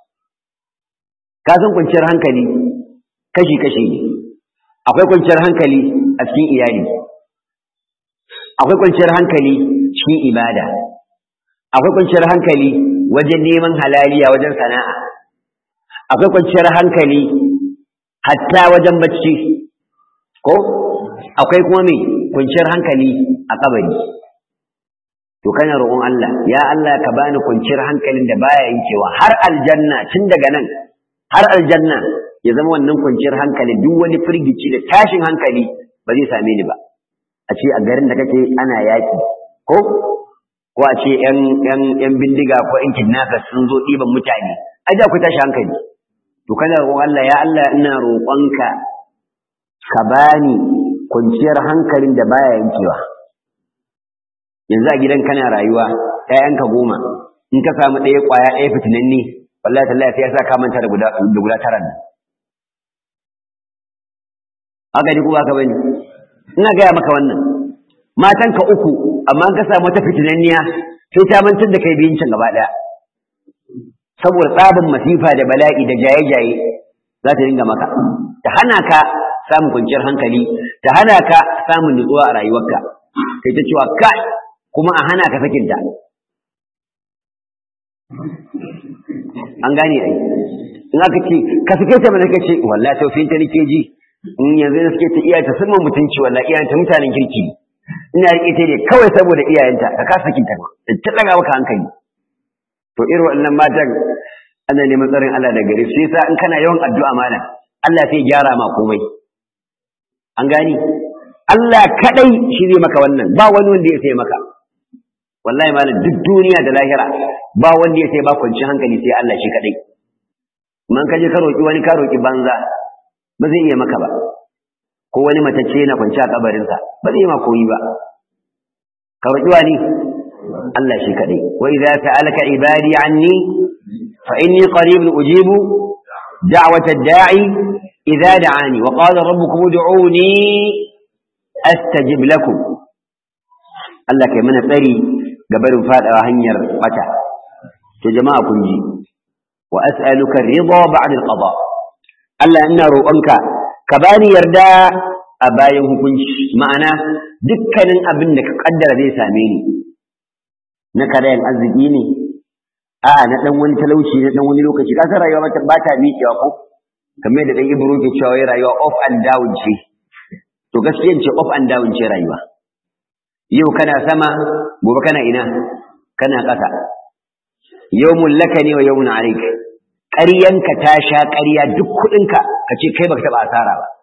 Ka san kwanciyar hankali kashi-kashi ne, akwai kwanciyar hankali a cikin iyali, akwai kwanciyar hankali cikin ibada, akwai kwanciyar hankali wajen neman halaliya wajen sana'a, akwai kwanciyar hankali hatta wajen bacci, ko? Akwai kuma mai kwanciyar hankali a kabari to kana roƙon Allah ya Allah ka bani kwanciyar hankalin da baya yankewa har aljanna tun daga nan har aljanna ya zama wannan kwanciyar hankali duk wani firgici da tashin hankali ba zai same ni ba a ce a garin da kake ana yaƙi ko ko a ce yan yan yan bindiga ko yan kidnappers sun zo ɗiban mutane ai da ku tashi hankali to kana roƙon Allah ya Allah ina roƙonka ka bani kwanciyar hankalin da baya yankewa yanzu a gidan kana rayuwa ƴaƴanka goma in ka samu ɗaya ƙwaya ɗaya fitinanne wallahi tallahi sai ya sa ka manta da guda da guda tara nan haka ji kuma ka bani ina gaya maka wannan matanka uku amma ka samu wata fitinanniya sai ta mantar da kai biyun can gaba ɗaya saboda tsabin masifa da bala'i da jaye-jaye za ta dinga maka ta hana ka samun kwanciyar hankali ta hana ka samun nutsuwa a rayuwarka kai ta cewa ka kuma a hana ka sakinta an gane ai in aka ce ka sake ta mana kace wallahi taufin ta nake ji in yanzu na suke ta iyaye ta sun mutunci wallahi iyayen ta mutanen kirki ina rike ta ne kawai saboda iyayenta ka kasa sakinta ta daga maka hankali to irin wannan matan ana neman tsarin Allah da gare su yasa in kana yawan addu'a mana Allah sai gyara ma komai an gani Allah kadai shi zai maka wannan ba wani wanda ya sai maka wallahi malam duk duniya da lahira ba wanda ya sai ba kwanci hankali sai Allah shi kadai man kaje ka roki wani ka roki banza ba zai iya maka ba ko wani matacce yana kwanci a kabarinsa ba zai ma koyi ba ka roki wani Allah shi kadai wa idza sa'alaka ibadi anni fa inni qaribun ujibu da'wata ad-da'i idza da'ani wa qala rabbukum ud'uni astajib lakum Allah kai mana tsari ga barin fadawa hanyar bata to jama'a kun ji wa as'aluka ridha ba'da al-qada Allah ina roƙonka ka bani yarda a bayan hukunci ma'ana dukkanin abin da ka kaddara zai same ni na karayan arziki ne a na dan wani talauci na dan wani lokaci ka san rayuwa ba ta miƙewa ko kamar da dan ibro ke cewa rayuwa up and down ce to gaskiyan ce up and down ce rayuwa yau kana sama gobe kana ina kana ƙasa yawmun laka ne wa yawmun alayk ƙaryanka ta sha ƙarya duk kuɗinka ka ce kai baka taɓa asara ba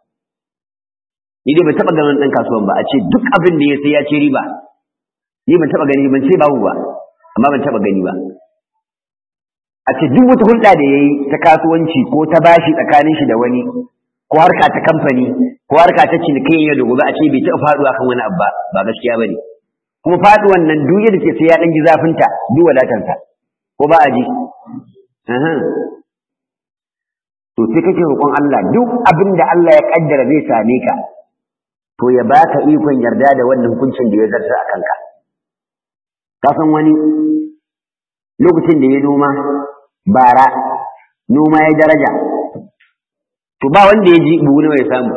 ni dai ban taɓa ganin ɗan kasuwan ba a ce duk abin da ya sai ya ce riba ni ban taɓa gani ban ce babu ba amma ban taɓa gani ba a ce duk wata hulɗa da ya yi ta kasuwanci ko ta bashi tsakanin shi da wani ko harka ta kamfani ko harka ta cinikayya da gobe a ce bai taɓa faɗuwa kan wani abu ba ba gaskiya ba ne kuma faɗuwan nan duk yadda ce sai ya ɗan ji zafinta duk wadatarsa ko ba a ji to sai kake roƙon Allah duk abin da Allah ya kaddara zai same ka to ya baka ikon yarda da wannan hukuncin da ya zarta a kanka ka san wani lokacin da ya noma bara noma ya daraja to ba wanda ya ji buhu nawa ya samu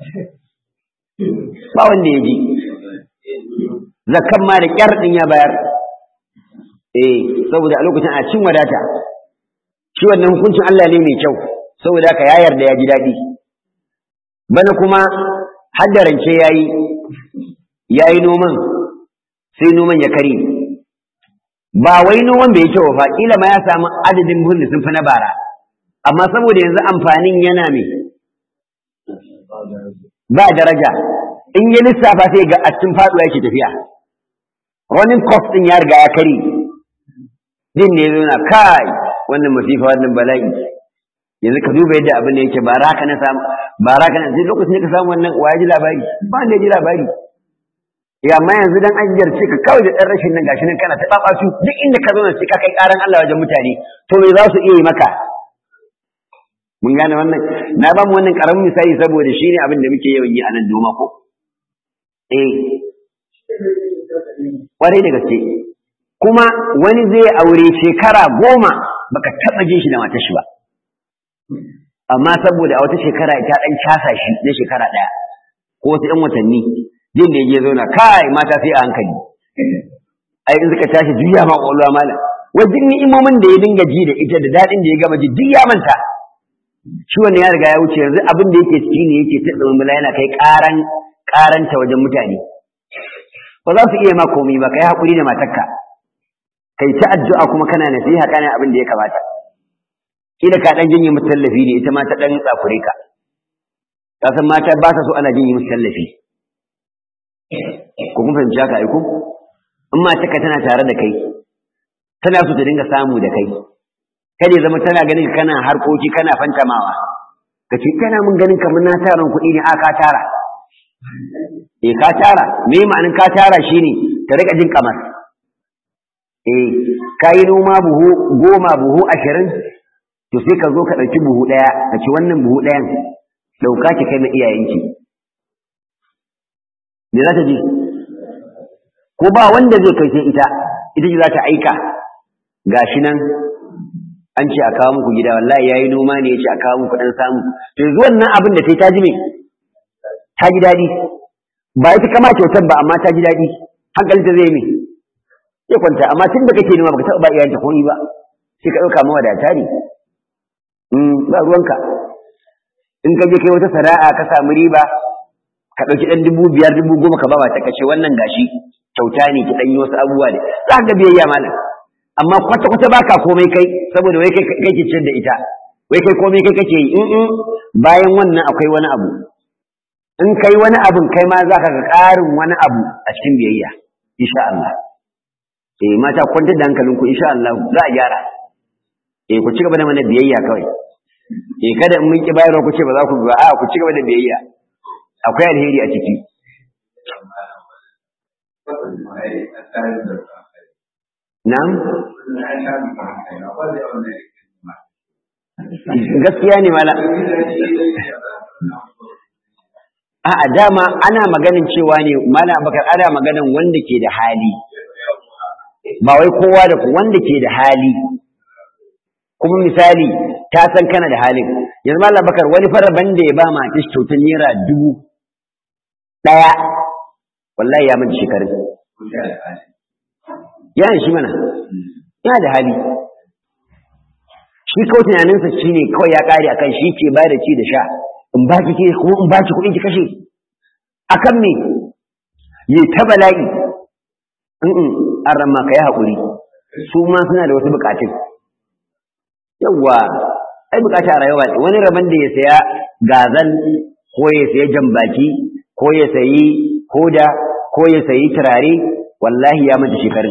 ba wanda ya ji zakan ma da kyar din ya bayar eh saboda a lokacin a cin wadata shi wannan hukuncin Allah ne mai kyau saboda haka ya yarda ya ji daɗi bana kuma haddarance ya yi ya yi noman sai noman ya kare ba wai noman bai yi kyau ba kila ma ya samu adadin buhun da sun fi na bara amma saboda yanzu amfanin yana mai ba daraja in ya lissafa sai ga a cikin faɗuwa yake tafiya running cost din ya riga ya kare din ne zo na kai wannan masifa wannan bala'i yanzu ka duba yadda abin da yake ba raka na samu ba raka na sai lokacin da ka samu wannan wa ji labari ba ne ji labari ya amma yanzu dan an jarce ka kawai da dan rashin nan gashi nan kana ta baba su duk inda ka zauna sai ka kai karan Allah wajen mutane to me za su iya yi maka mun gane wannan na ba mu wannan karamin misali saboda shine abin da muke yawan yi a nan doma ko eh kwarai da gaske kuma wani zai aure shekara goma baka taba jin shi da matar shi ba amma saboda a wata shekara ta dan casa shi na shekara daya ko wasu yan watanni jin da ya zauna kai mata sai a hankali ai in suka tashi juya ma kwalwa malam wajen ni'imomin da ya dinga ji da ita da daɗin da ya gama ji duk ya manta shi wannan ya riga ya wuce yanzu abin da yake ciki ne yake ta tsummula yana kai ƙaran ƙaranta wajen mutane ba za su iya ma komai ba kai haƙuri da matarka kai ta addu'a kuma kana nasiha kana abin da ya kamata kila ka dan jinye musu tallafi ne ita ma ta dan tsafure ka ka san mata ba sa so ana jinye musu tallafi ko kun fahimci haka ai ko in matarka tana tare da kai tana so ta dinga samu da kai kada ya zama tana ganin kana harkoki kana fantamawa ka ce kana mun ganin kamar na tara kuɗi ne a ka tara eh ka tara me ma'anin ka tara shine ta rika jin kamar eh ka yi noma buhu goma buhu ashirin to sai ka zo ka ɗauki buhu ɗaya ka ci wannan buhu ɗayan ɗauka ki kai na iyayenki me za ta ji ko ba wanda zai kai sai ita ita ce za ta aika gashi nan an ce a kawo muku gida wallahi yayi noma ne ya ce a kawo muku dan samu to yanzu wannan abin da ta ji me ta ji daɗi ba ita kama kyautar ba amma ta ji daɗi hankalinta zai me sai kwanta amma tun da kake noma baka taɓa ba iyayenta komai ba sai ka ɗauka mawadata ne ba ruwanka in ka je kai wata sana'a ka samu riba ka ɗauki ɗan dubu biyar dubu goma ka ba mata kashe wannan gashi kyauta ne ki ɗan yi wasu abubuwa ne za ka biyayya malam amma kwata kwata baka komai kai saboda wai kai kake ciyar da ita wai kai komai kai kake yi in bayan wannan akwai wani abu in kai wani abun kai ma za ka ga ƙarin wani abu a cikin biyayya insha Allah eh mata kwantar da hankalinku insha Allah za a gyara eh ku ci gaba da mana biyayya kawai eh kada in mun ki bayarwa ku ce ba za ku ba a ku ci gaba da biyayya akwai alheri a ciki na'am gaskiya ne mala a'a dama ana maganin cewa ne mala bakar ana maganin wanda ke da hali ba wai kowa da ku wanda ke da hali kuma misali ta san kana da halin yanzu mallam bakar wani fara banda ya ba ma ta kyautar naira dubu ɗaya wallahi ya manta shekarun yana shi mana yana da hali shi kawai tunaninsa shi ne kawai ya ƙare akan shi ke ba da ci da sha in ba ki ko in ba ki kuɗin ki kashe akan me yi ta bala'i in an ramma ka yi haƙuri su ma suna da wasu buƙatun yawwa ai bukata a rayuwa wani rabon da ya saya gazal ko ya saya jambaki ko ya sayi koda ko ya sayi turare wallahi ya manta shekarun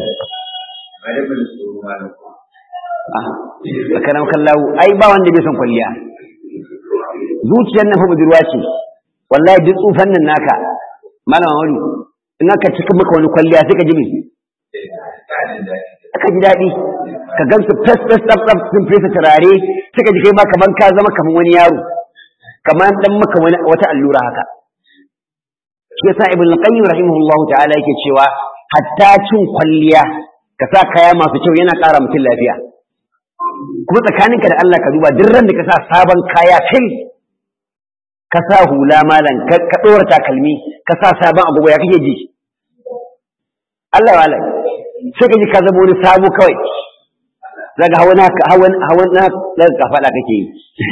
a karam kallahu ai ba wanda bai son kwalliya zuciyar nan fa budurwa ce wallahi duk tsufan nan naka malama wani in aka cika maka wani kwalliya sai ka ji me aka ji daɗi ka gansu fes fes tsaf tsaf sun fesa turare suka ji kai ma kaman ka zama kaman wani yaro kaman dan maka wani wata allura haka shi yasa ibn al-qayyim rahimahullahu ta'ala yake cewa hatta cin kwalliya ka sa kaya masu kyau yana ƙara mutum lafiya kuma tsakaninka da Allah ka duba duk ran da ka sa sabon kaya fil ka sa hula malam ka ɗora takalmi ka sa sabon agogo ya kake ji Allah ya wala sai ka ji ka zama wani sabo kawai zaga hawan hawan hawan na daga kafada kake yi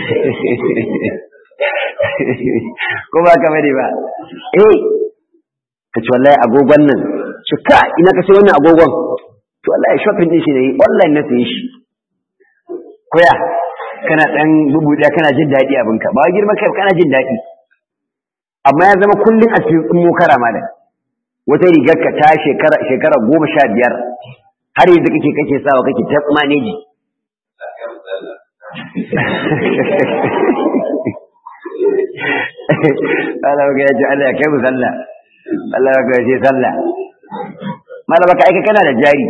ko ba ka bane ba eh ka ci wallahi agogon nan ci ka ina ka sai wannan agogon to wallahi shopping din shi ne online na sayi shi koya kana dan bubuɗa kana jin daɗi abinka ba girma kai kana jin daɗi amma ya zama kullum a cikin mokara ma da wata rigar ka ta shekara shekara goma sha biyar har yanzu kake kake sawa kake ta maneji Allah ya ji Allah ya kai mu sallah Allah ya kai sallah malama ka aika kana da jari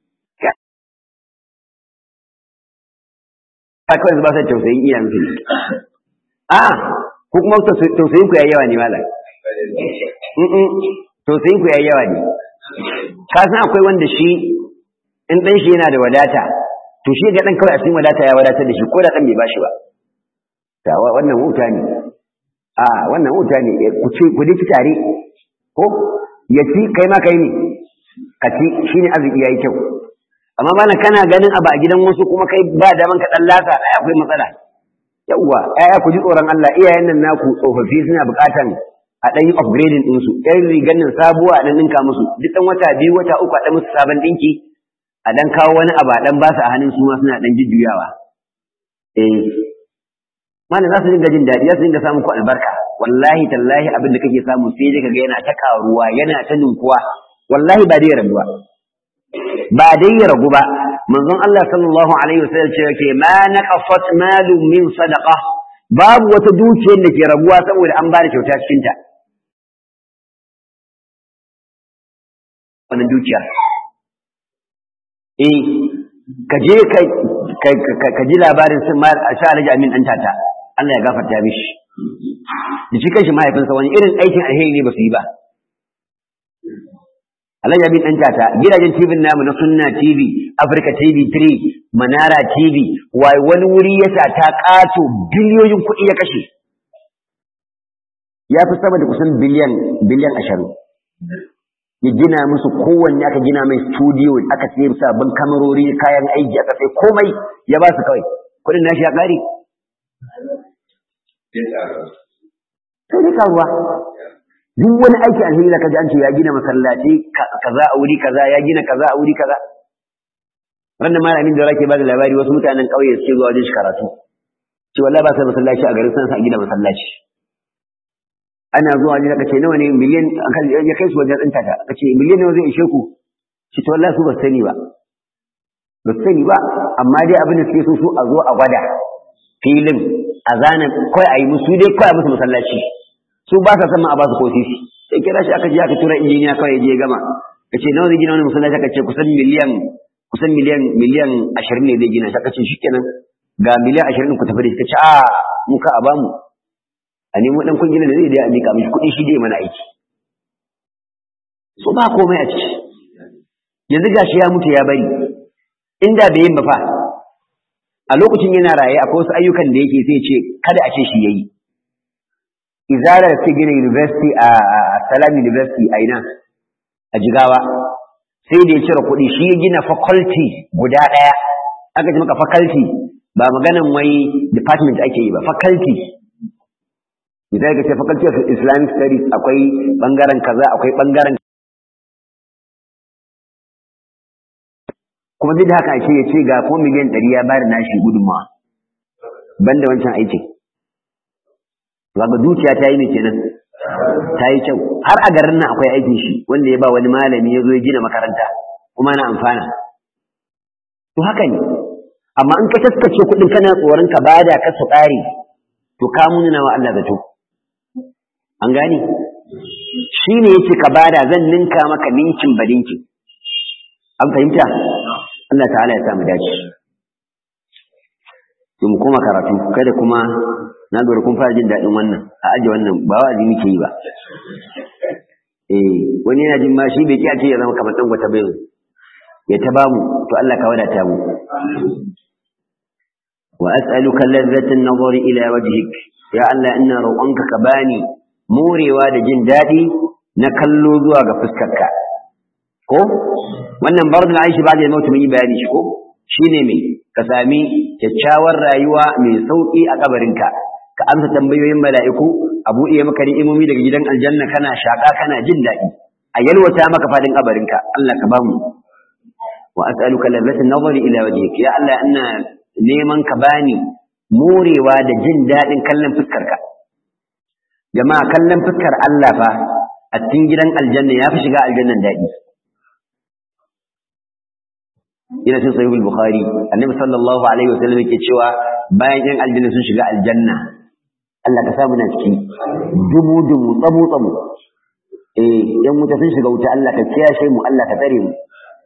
kawai ba sa tausayin iyayen su a ko kuma tausayin ku yayi yawa ne malam tausayin ku yayi yawa ne ka san akwai wanda shi in dan shi yana da wadata to shi ga dan kawai a cikin wadata ya wadatar da shi ko da dan bai bashi ba ta wannan wuta ne a wannan wuta ne ku ce ku dace tare ko ya ci kai ma kai ne ka ci shine arziki yayi kyau amma bana kana ganin abu a gidan wasu kuma kai ba daman ka dan lasa ai akwai matsala yawwa ai ku ji tsoron Allah iyayen nan naku tsofaffi suna buƙatan a dan yi upgrading din su ɗan rigan nan sabuwa a dan ninka musu duk dan wata biyu wata uku a dan musu sabon dinki a dan kawo wani abu a dan ba su a hannun su ma suna dan jujjuyawa eh mana za su dinga jin daɗi za su dinga samun ku albarka wallahi tallahi abin da kake samu sai dai kaga yana ta karuwa yana ta ninkuwa wallahi ba dai rabuwa ba dai ya ragu ba manzon Allah sallallahu alaihi wasallam ce yake ma naqafat malu min sadaqa babu wata dukiyar da ke raguwa saboda an bada kyauta cikin ta wannan dukiya eh ka je ka ji labarin sun ma a sha alhaji amin dan tata Allah ya gafarta mishi da shi kanshi mahaifinsa wani irin aikin alheri ne ba su yi ba Alhaji Abin ɗan tata gidajen TV namu na Sunna TV, Africa TV 3, Manara TV, wai wani wuri ya sa ta ƙato biliyoyin kuɗi ya kashe. Ya fi sama da kusan biliyan biliyan ashirin. Ya gina musu kowanne aka gina mai studio aka sai sabbin kamarori kayan aiki aka sai komai ya ba su kawai. Kuɗin nashi ya ƙare. Sai dai karuwa. duk wani aiki alheri da kaji an ce ya gina masallaci kaza a wuri kaza ya gina kaza a wuri kaza wannan malamin da rake bada labari wasu mutanen ƙauye suke zuwa wajen shi karatu ce wallahi ba sai masallaci a garin sansa a gina masallaci ana zuwa wajen aka ce nawa ne miliyan ya kai su wajen ɗinta ta aka ce miliyan nawa zai ishe ku ce to wallahi su ba sani ba ba sani ba amma dai abin da suke so su a zo a gwada filin a zana kawai a yi musu dai kawai a musu masallaci su ba sa san ma a ba su ko sisi sai kira shi aka je aka tura injiniya kawai ya je gama kace nawa zai gina wani masallaci aka ce kusan miliyan kusan miliyan miliyan ashirin ne zai gina shi aka ce shikenan ga miliyan ashirin ku tafi da shi kace a mu ka a bamu a nemo dan kungiyar da zai dai a mika mishi kuɗi shi dai mana aiki so ba komai a ciki yanzu gashi ya mutu ya bari inda bai yin ba fa a lokacin yana raye akwai wasu ayyukan da yake sai ce kada a ce shi yayi izalar ta gina university a salam university a ina a jigawa sai da ya cire kuɗi shi ya gina faculty guda ɗaya aka ji maka faculty ba maganan wai department ake yi ba faculty misali ka ce faculty of islamic studies akwai bangaren kaza akwai bangaren kuma duk da haka ake ya ce ga ko miliyan ɗari ya bayar nashi gudunmawa banda wancan aikin Zaga dukiya ta yi mai kenan ta yi kyau har a garin nan akwai aikin shi wanda ya ba wani malami ya zo ya gina makaranta kuma na amfana to haka ne amma in ka taskace kuɗin kana tsoron ka bada ka su ƙare to ka munana wa Allah zato an gane shi ne yace ka bada zan ninka maka ninkin ba ninkin an fahimta Allah ta'ala ya samu dace mu koma karatu kada kuma na lura kun fara jin daɗin wannan a aje wannan ba wa'azi muke yi ba eh wani yana jin ma shi bai kiyace ya zama kamar dan wata bai ya ta bamu to Allah ka wadata mu wa as'aluka ladzatan nazari ila wajhik ya Allah ina roƙonka ka bani morewa da jin daɗi na kallo zuwa ga fuskarka ko wannan bardul aishi ba da mutum yi bayani shi ko shine me ka sami kyakkyawar rayuwa mai sauki a kabarinka ka amsa tambayoyin mala'iku a buɗe maka ni'imomi daga gidan aljanna kana shaka kana jin daɗi a yalwata maka fadin kabarinka Allah ka bamu wa as'aluka ladzatan nazari ila wajhik ya Allah ina neman ka bani morewa da jin daɗin kallon fuskarka jama'a kallon fuskar Allah fa a cikin gidan aljanna ya fi shiga aljannan daɗi ina cin sahihul bukhari annabi sallallahu alaihi wasallam yake cewa bayan yan aljanna sun shiga aljanna Allah ka samu na ciki dubu dubu tsamu tsamu eh yan wuta sun shiga wuta Allah ka kiyashe mu Allah ka tsare mu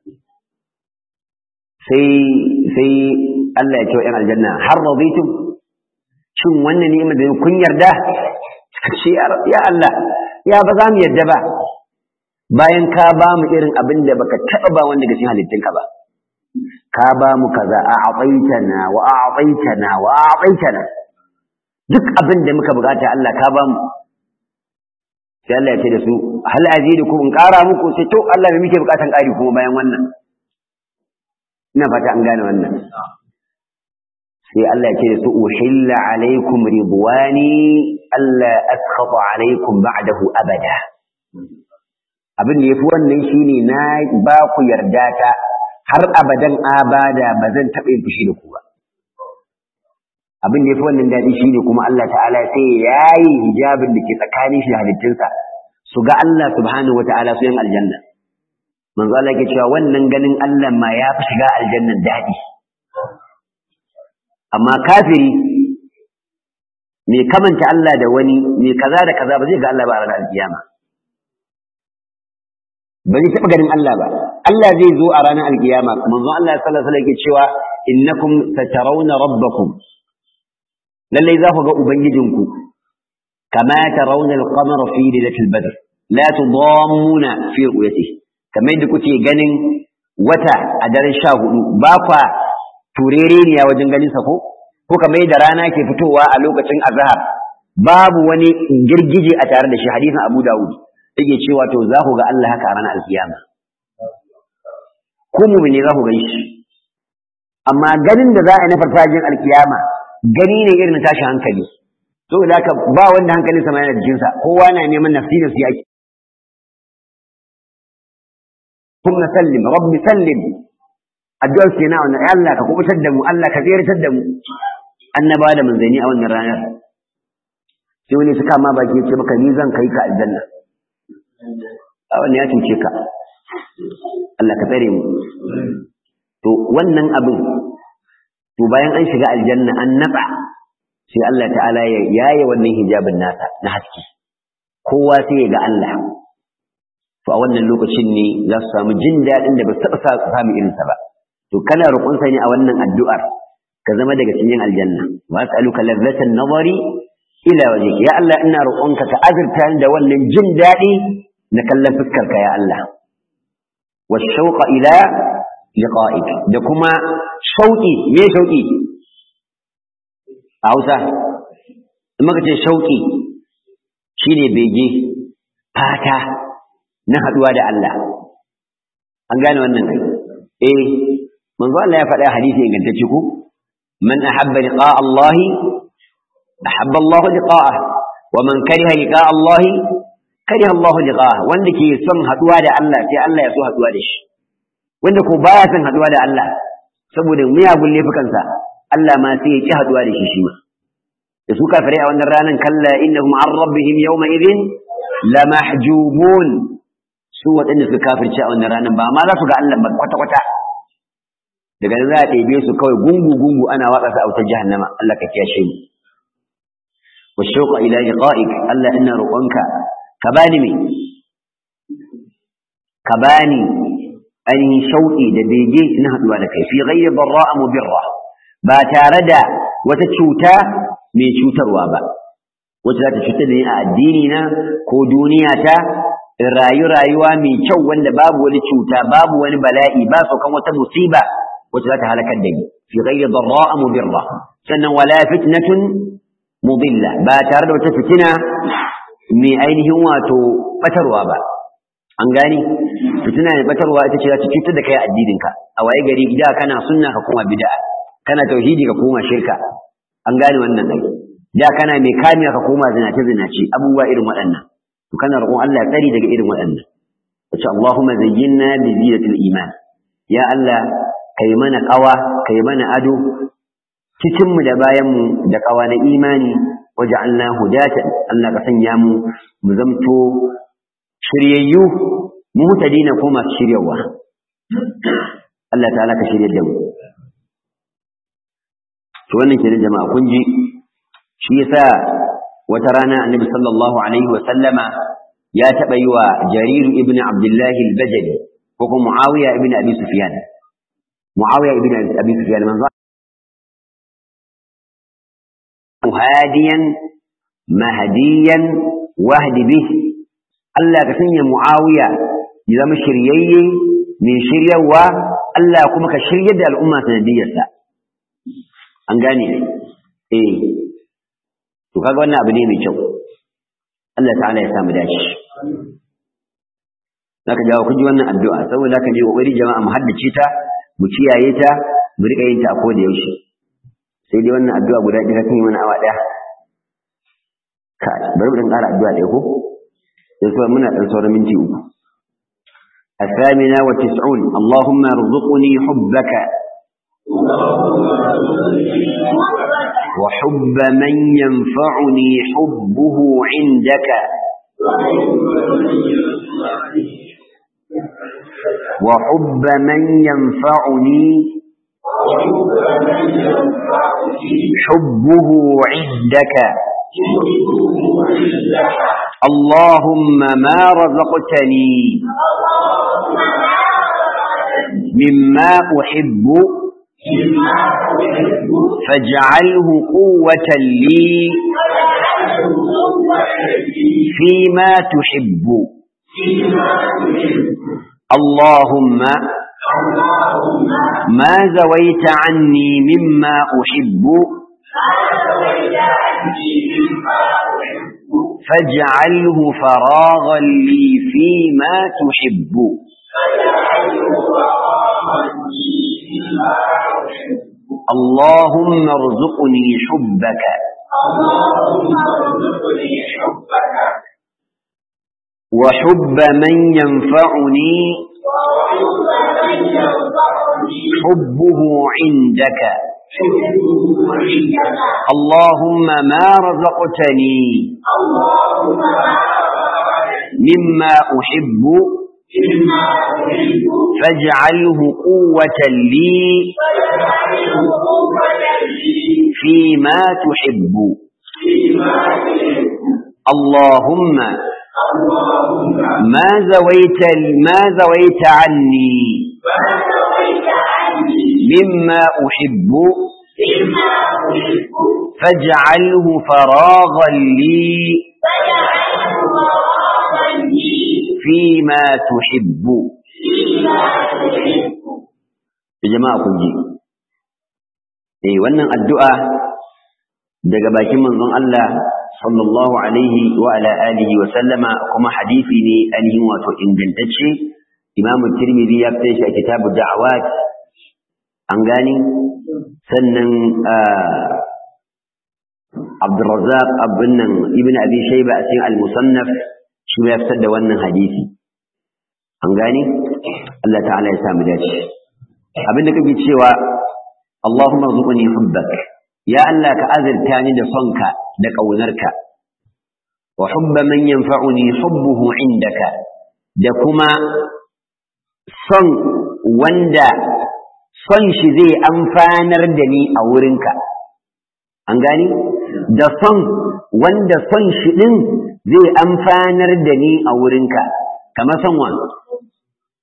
sai sai Allah ya ce wa yan aljanna har raditum shin wannan ni'imar da kun yarda ce ya Allah ya ba za mu yarda ba bayan ka ba mu irin abin da baka taɓa ba wanda ga cikin halittunka ba ka ba mu kaza a abaitana wa a abaitana wa a abaitana duk abin da muka bukata Allah ka ba mu sai Allah ya ce da su hal azidukum in ƙara muku sai to Allah me muke bukatan ƙari kuma bayan wannan ina fata an gane wannan sai Allah ya ce da su uhilla alaikum ridwani alla askhata alaikum ba'dahu abada abin da yafi wannan shine na ba ku yarda ta har abadan abada ba zan taɓa yin fushi da ku ba abin da yafi wannan daɗi shine kuma Allah ta'ala sai ya yi hijabin da ke tsakanin shi da halittunsa su ga Allah subhanahu wa ta'ala su yin aljanna manzo Allah yake cewa wannan ganin Allah ma ya fi shiga aljannan daɗi amma kafiri mai kamanta Allah da wani mai kaza da kaza ba zai ga Allah ba a ranar alkiyama ba zai taɓa ganin Allah ba Allah zai zo a ranar alkiyama manzo Allah sallallahu alaihi wasallam yake cewa innakum satarawna rabbakum lallai za ku ga ubangijinku kama tarawna al-qamara fi lailatul badr la tudammuna fi ru'yatihi kamar yadda kuke ganin wata a daren sha hudu ba kwa turereniya wajen ganin sa ko ko kamar yadda rana ke fitowa a lokacin azhar babu wani girgije a tare da shi hadisin Abu Dawud yake cewa to za ku ga Allah haka a ranar alkiyama ko mu'mini za ku ga shi amma ganin da za a yi na farfajin alkiyama gani ne irin tashi hankali saboda haka ba wanda hankalinsa ma yana jikinsa kowa na neman nafsi nafsi ake kuma sallim rabbi sallim addu'ar ke na wannan Allah ka kubutar da mu Allah ka tsirtar da mu annaba da manzani a wannan ranar sai wani suka ma baki ya ce maka ni zan kai ka aljanna a wannan ya cuce ka Allah ka tsare mu to wannan abin to bayan an shiga aljanna an natsa sai Allah ta'ala ya yaye wannan hijabin nasa na haske kowa sai ya ga Allah to a wannan lokacin ne za su samu jin daɗin da ba su taɓa samu irinsa ba to kana roƙonsa ne a wannan addu'ar ka zama daga cikin aljanna wa as'aluka ladzatan nazari ila wajhik ya Allah ina roƙonka ka azurta da wannan jin daɗi na kallon fuskarka ya Allah wa shauqa ila liqa'ik da kuma shauƙi me shauƙi a Hausa in muka ce shauƙi shine bege fata na haɗuwa da Allah an gane wannan kai eh manzo Allah ya faɗa hadisi ingantacce ko man ahabba liqa Allah ahabba Allah liqa'ah wa man kariha liqa Allah kariha Allah liqa'ah wanda ke son haɗuwa da Allah sai Allah ya so haɗuwa da shi wanda ko baya son haɗuwa da Allah saboda miyagun laifukansa Allah ma sai ya ki haɗuwa da shi shi ma da su kafirai a wannan ranar kalla innahum an rabbihim yawma idhin lamahjubun su waɗanda suka kafirce a wannan ranar ba ma za su ga Allah ba kwata-kwata daga nan za a ɗebe su kawai gungu-gungu ana watsa su a wutar jahannama Allah ka kiyashe mu wa shauqa ila liqa'ik Allah ina roƙonka ka bani me ka bani ainihin shauƙi da bege na haɗuwa da kai fi ghayri darra'a mubirra ba tare da wata cuta mai cutarwa ba wacce za ta cutar da ni a addini na ko duniya ta in rayu rayuwa mai kyau wanda babu wani cuta babu wani bala'i ba saukan wata musiba wacce za ta halakar da ni fi ghayri darra'a mubirra sannan wala fitnatun mudilla ba tare da wata fitina mai ainihin wato batarwa ba an gani fitina mai batarwa ita ce za ta cutar da kai addininka a waye gari da kana sunna ka koma bid'a kana tauhidi ka koma shirka an gane wannan dai da kana mai kamiya ka koma zinace zinace abubuwa irin waɗannan to kana roƙon Allah ya tsari daga irin waɗannan wace Allahumma zayyinna bi zinatil iman ya Allah kai mana ƙawa kai mana ado cikin mu da bayan mu da ƙawa na imani waj'alna hudatan Allah ka sanya mu mu zamto shiryayyu mu mutadina ko masu shiryawa Allah ta'ala ka shiryar da mu to wannan kenan jama'a kun ji shi yasa wata rana annabi sallallahu alaihi wa sallama ya taba yi wa jarir ibn abdullah al-bajali ko kuma muawiya ibn abi sufyan muawiya ibn abi sufyan manzo hadiyan mahdiyan wahdi bih Allah ka sanya muawiya ya zama shiryayye mai shiryawa Allah kuma ka shiryar da al'umma sanadiyarsa an gane eh to kaga wannan abu ne mai kyau Allah ta'ala ya samu dace zaka jawo kuji wannan addu'a saboda haka je kokari jama'a mu haddace ta mu kiyaye ta mu rika yin ta a koda yaushe sai dai wannan addu'a guda ɗaya kan yi mana awa ɗaya kai bari mu dan ƙara addu'a ɗaya ko sai kuma muna dan sauran minti uku الثامنة والتسعون اللهم ارزقني حبك وحب من ينفعني حبه عندك وحب من ينفعني حبه عندك اللهم ما رزقتني مما أحب فاجعله قوة لي فيما تحب اللهم ما زويت عني مما أحب فاجعله فراغا لي فيما تحب اللهم ارزقني حبك وحب من ينفعني حبه عندك اللهم ما رزقتني مما أحب فاجعله قوة لي فيما تحب اللهم ما زويت ما زويت عني مما أحب فاجعله فراغا لي فيما تحب يا جماعة كنجي eh wannan addu'a daga bakin manzon Allah sallallahu alaihi wa ala alihi wa sallama kuma hadisi ne ainihin wato ingantacce imamu tirmidhi ya fita shi a kitabu da'awat an gani sannan abdurrazzaq abin nan ibn abi shayba a cikin al-musannaf shi ya fitar da wannan hadisi an gani Allah ta'ala ya samu dace abin da kake cewa Allahumma rzuqni hubbak ya Allah ka azurta ni da sonka da ƙaunarka wa hubba man yanfa'uni hubbuhu indaka da kuma son wanda son shi zai amfanar da ni a wurinka an gani da son wanda son shi din zai amfanar da ni a wurinka kamar son wa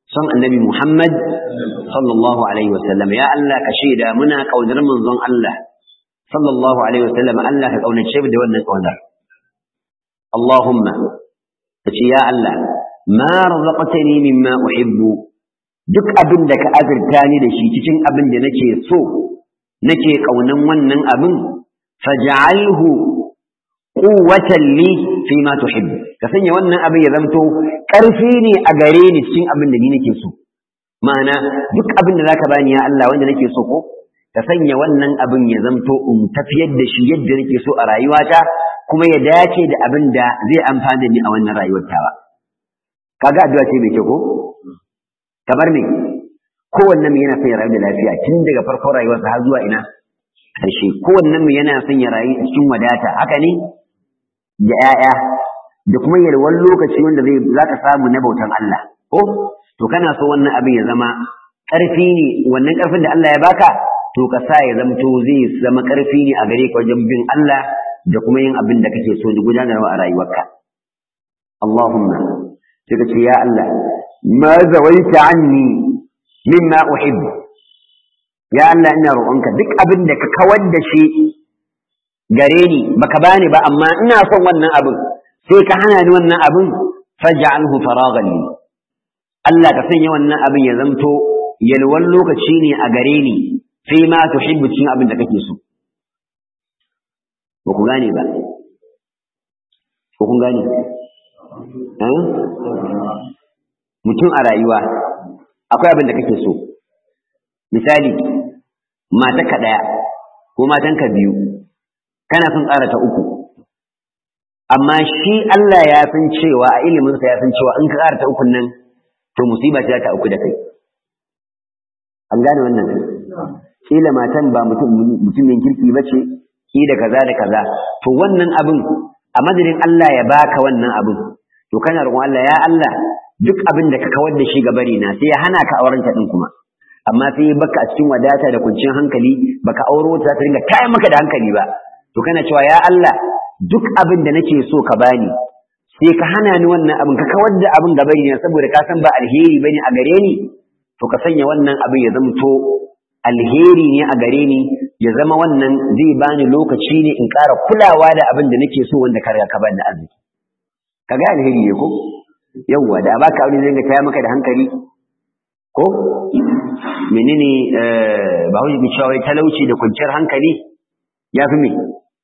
son annabi Muhammad sallallahu alaihi wasallam ya Allah ka shaida muna kaunar manzon Allah sallallahu alaihi wasallam Allah ka kaunace mu da wannan kaunar Allahumma kace ya Allah ma razaqtani mimma uhibbu duk abin da ka azurta ni da shi cikin abin da nake so nake kaunan wannan abin faj'alhu quwwatan li fi ma tuhibbu ka sanya wannan abin ya zamto ƙarfi ne a gare ni cikin abin da ni nake so ma'ana duk abin da zaka bani ya Allah wanda nake so ko ka sanya wannan abin ya zamto in tafiyar da shi yadda nake so a rayuwata kuma ya dace da abin da zai amfana ni a wannan rayuwar tawa kaga addu'a ce mai kyau ko kamar me kowannen mu yana son ya rayu da lafiya tun daga farkon rayuwarsa har zuwa ina ƙarshe kowannen mu yana son ya rayu cikin wadata haka ne da 'ya'ya da kuma yalwar lokaci wanda zai za ka samu na bautan Allah ko to kana so wannan abin ya zama ƙarfi ne wannan ƙarfin da Allah ya baka to ka sa ya zamto zai zama ƙarfi ne a gare ka wajen bin Allah da kuma yin abin da kake so da gudanarwa a rayuwarka Allahumma sai ka ce ya Allah ma zawaita anni mimma uhibbu ya Allah ina roƙonka duk abin da ka kawar da shi gare ni baka bani ba amma ina son wannan abin sai ka hana ni wannan abin faj'alhu faragan li Allah ka sanya wannan abin ya zamto yalwan lokaci ne a gare ni sai ma tuhibbu cin abin da kake so ba ku gane ba ko kun gane mutum a rayuwa akwai abin da kake so misali matarka ɗaya ko matanka biyu kana son tsara ta uku amma shi Allah ya san cewa a iliminsa ya san cewa in ka ƙara ta ukun nan to musiba ce ta uku da kai an gane wannan kila matan ba mutum mutumin kirki ba ce ki da kaza da kaza to wannan abin a madadin Allah ya baka wannan abin to kana roƙon Allah ya Allah duk abin da ka kawar da shi ga bari na sai ya hana ka auren ta din kuma amma sai ya baka a cikin wadata da kuncin hankali baka auro ta ta dinga kayan maka da hankali ba to kana cewa ya Allah duk abin da nake so ka bani sai ka hana ni wannan abin ka kawar da abin gaba ne saboda ka san ba alheri bane a gare ni to ka sanya wannan abin ya zamto alheri ne a gare ni ya zama wannan zai bani lokaci ne in ƙara kulawa da abin da nake so wanda ka riga ka bani arziki ka ga alheri ne ko yawwa da baka aure zai ga taya maka da hankali ko menene ba hujji cewa talauci da kwanciyar hankali ya fi me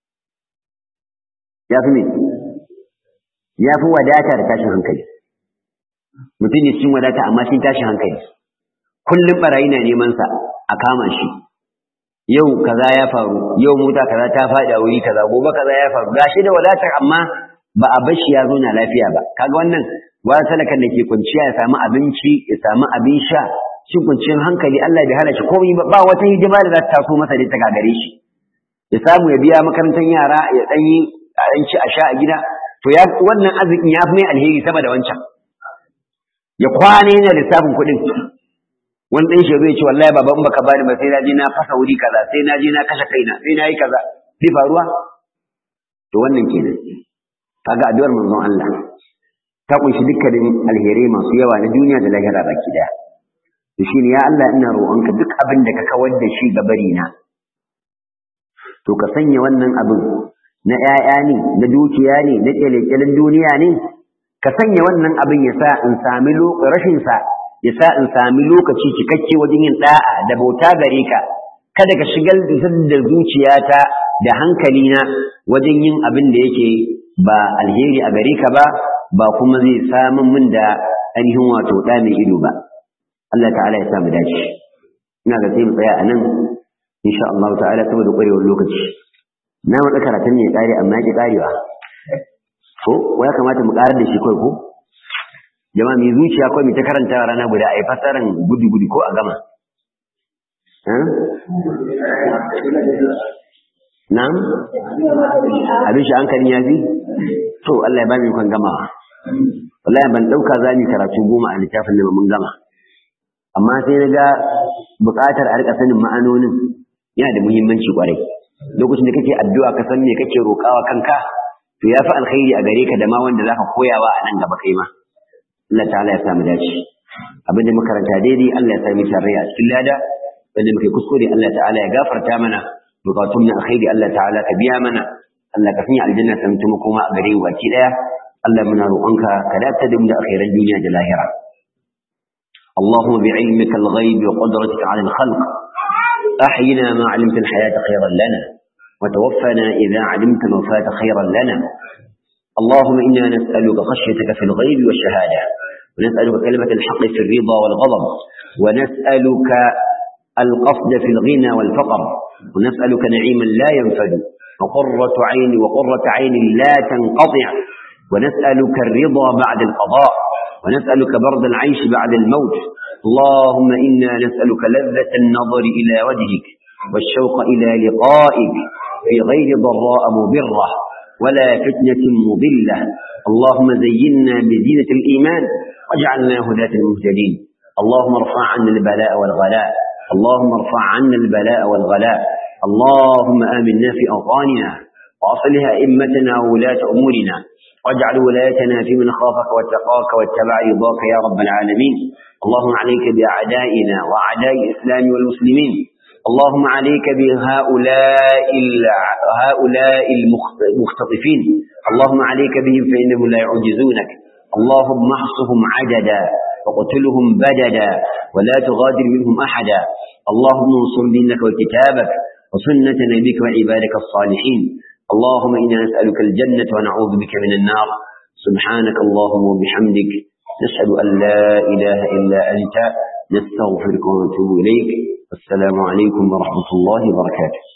ya fi me ya fi wadata da tashin hankali mutum ne cikin wadata amma cikin tashin hankali kullum barayi na neman sa a kama shi yau kaza ya faru yau mota kaza ta faɗi a wuri kaza gobe kaza ya faru gashi da wadatar amma ba a bashi ya zo na lafiya ba kaga wannan wani talakan da ke kwanciya ya samu abinci ya samu abin sha cikin kwanciyar hankali Allah bai hana shi komai ba ba wata hidima da za ta taso masa da ta gagare shi ya samu ya biya makarantar yara ya dan yi a dan ci a sha a gida to ya wannan arzikin ya fi mai alheri sama da wancan ya kwana yana lissafin kuɗin wani ɗan shi zai ce wallahi baba in baka bani ba sai na je na fasa wuri kaza sai na je na kashe kaina sai na yi kaza zai faruwa to wannan kenan kaga addu'ar manzon Allah ta kunshi dukkanin alherai masu yawa na duniya da lahira baki daya to shine ya Allah ina roƙonka duk abin da ka kawar da shi ga bari na to ka sanya wannan abin na ƴaƴa ne na dukiya ne na kyalekyalen duniya ne ka sanya wannan abin ya sa in sami rashin sa ya sa in sami lokaci cikakke wajen yin da'a da bauta gare ka kada ka shigar da zuciyata da hankalina wajen yin abin da yake ba alheri a gare ka ba ba kuma zai samun min da ainihin wato ɗa mai ido ba Allah ta'ala ya samu dace ina ga sai mu tsaya a nan insha Allah ta'ala saboda ƙwarewar lokaci na matsa karatun ne ƙare amma ki ƙarewa ko ya kamata mu ƙarar da shi kawai ko jama'a mai zuciya kawai mai ta karanta rana guda a yi fasaran gudu gudu ko a gama Na'am? Abin shi hankalin ya fi? To, Allah ya ba mu kwan gamawa. Wallahi ban ɗauka za mu karatu goma a littafin da mun gama. Amma sai na ga buƙatar a riƙa sanin ma'anonin yana da muhimmanci ƙwarai. Lokacin da kake addu'a ka san me kake roƙawa kanka, to ya fi alkhairi a gare ka da ma wanda za ka koyawa a nan gaba kai ma. Allah ta'ala ya samu dace. abinda muka karanta daidai Allah ya sami tarayya a cikin lada wanda muke kuskure Allah ta'ala ya gafarta mana bukatun na alkhairi Allah ta'ala ka biya mana Allah ka sanya aljanna ta mutum kuma a gare mu baki daya Allah muna roƙonka ka dace da mu da alkhairan duniya da lahira اللهم بعلمك الغيب وقدرتك على الخلق أحينا ما علمت الحياة خيرا لنا وتوفنا إذا علمت الوفاة خيرا لنا اللهم إنا نسألك خشيتك في الغيب والشهادة ونسألك كلمة الحق في الرضا والغضب ونسألك القصد في الغنى والفقر ونسألك نعيما لا ينفد وقرة عين وقرة عين لا تنقطع ونسألك الرضا بعد القضاء ونسألك برد العيش بعد الموت اللهم إنا نسألك لذة النظر إلى وجهك والشوق إلى لقائك في غير ضراء مضرة ولا فتنة مضلة اللهم زينا بزينة الإيمان واجعلنا هداة المهتدين اللهم ارفع عنا البلاء والغلاء اللهم ارفع عنا البلاء والغلاء اللهم آمنا في أوطاننا وأصلح أئمتنا وولاة أمورنا واجعل ولايتنا في من خافك واتقاك واتبع رضاك يا رب العالمين اللهم عليك بأعدائنا وأعداء الإسلام والمسلمين اللهم عليك بهؤلاء هؤلاء المختطفين اللهم عليك بهم فإنهم لا يعجزونك اللهم احصهم عددا وقتلهم بددا ولا تغادر منهم أحدا اللهم انصر دينك وكتابك وسنة نبيك وعبادك الصالحين اللهم إنا نسألك الجنة ونعوذ بك من النار سبحانك اللهم وبحمدك نشهد أن لا إله إلا أنت نستغفرك ونتوب إليك والسلام عليكم ورحمة الله وبركاته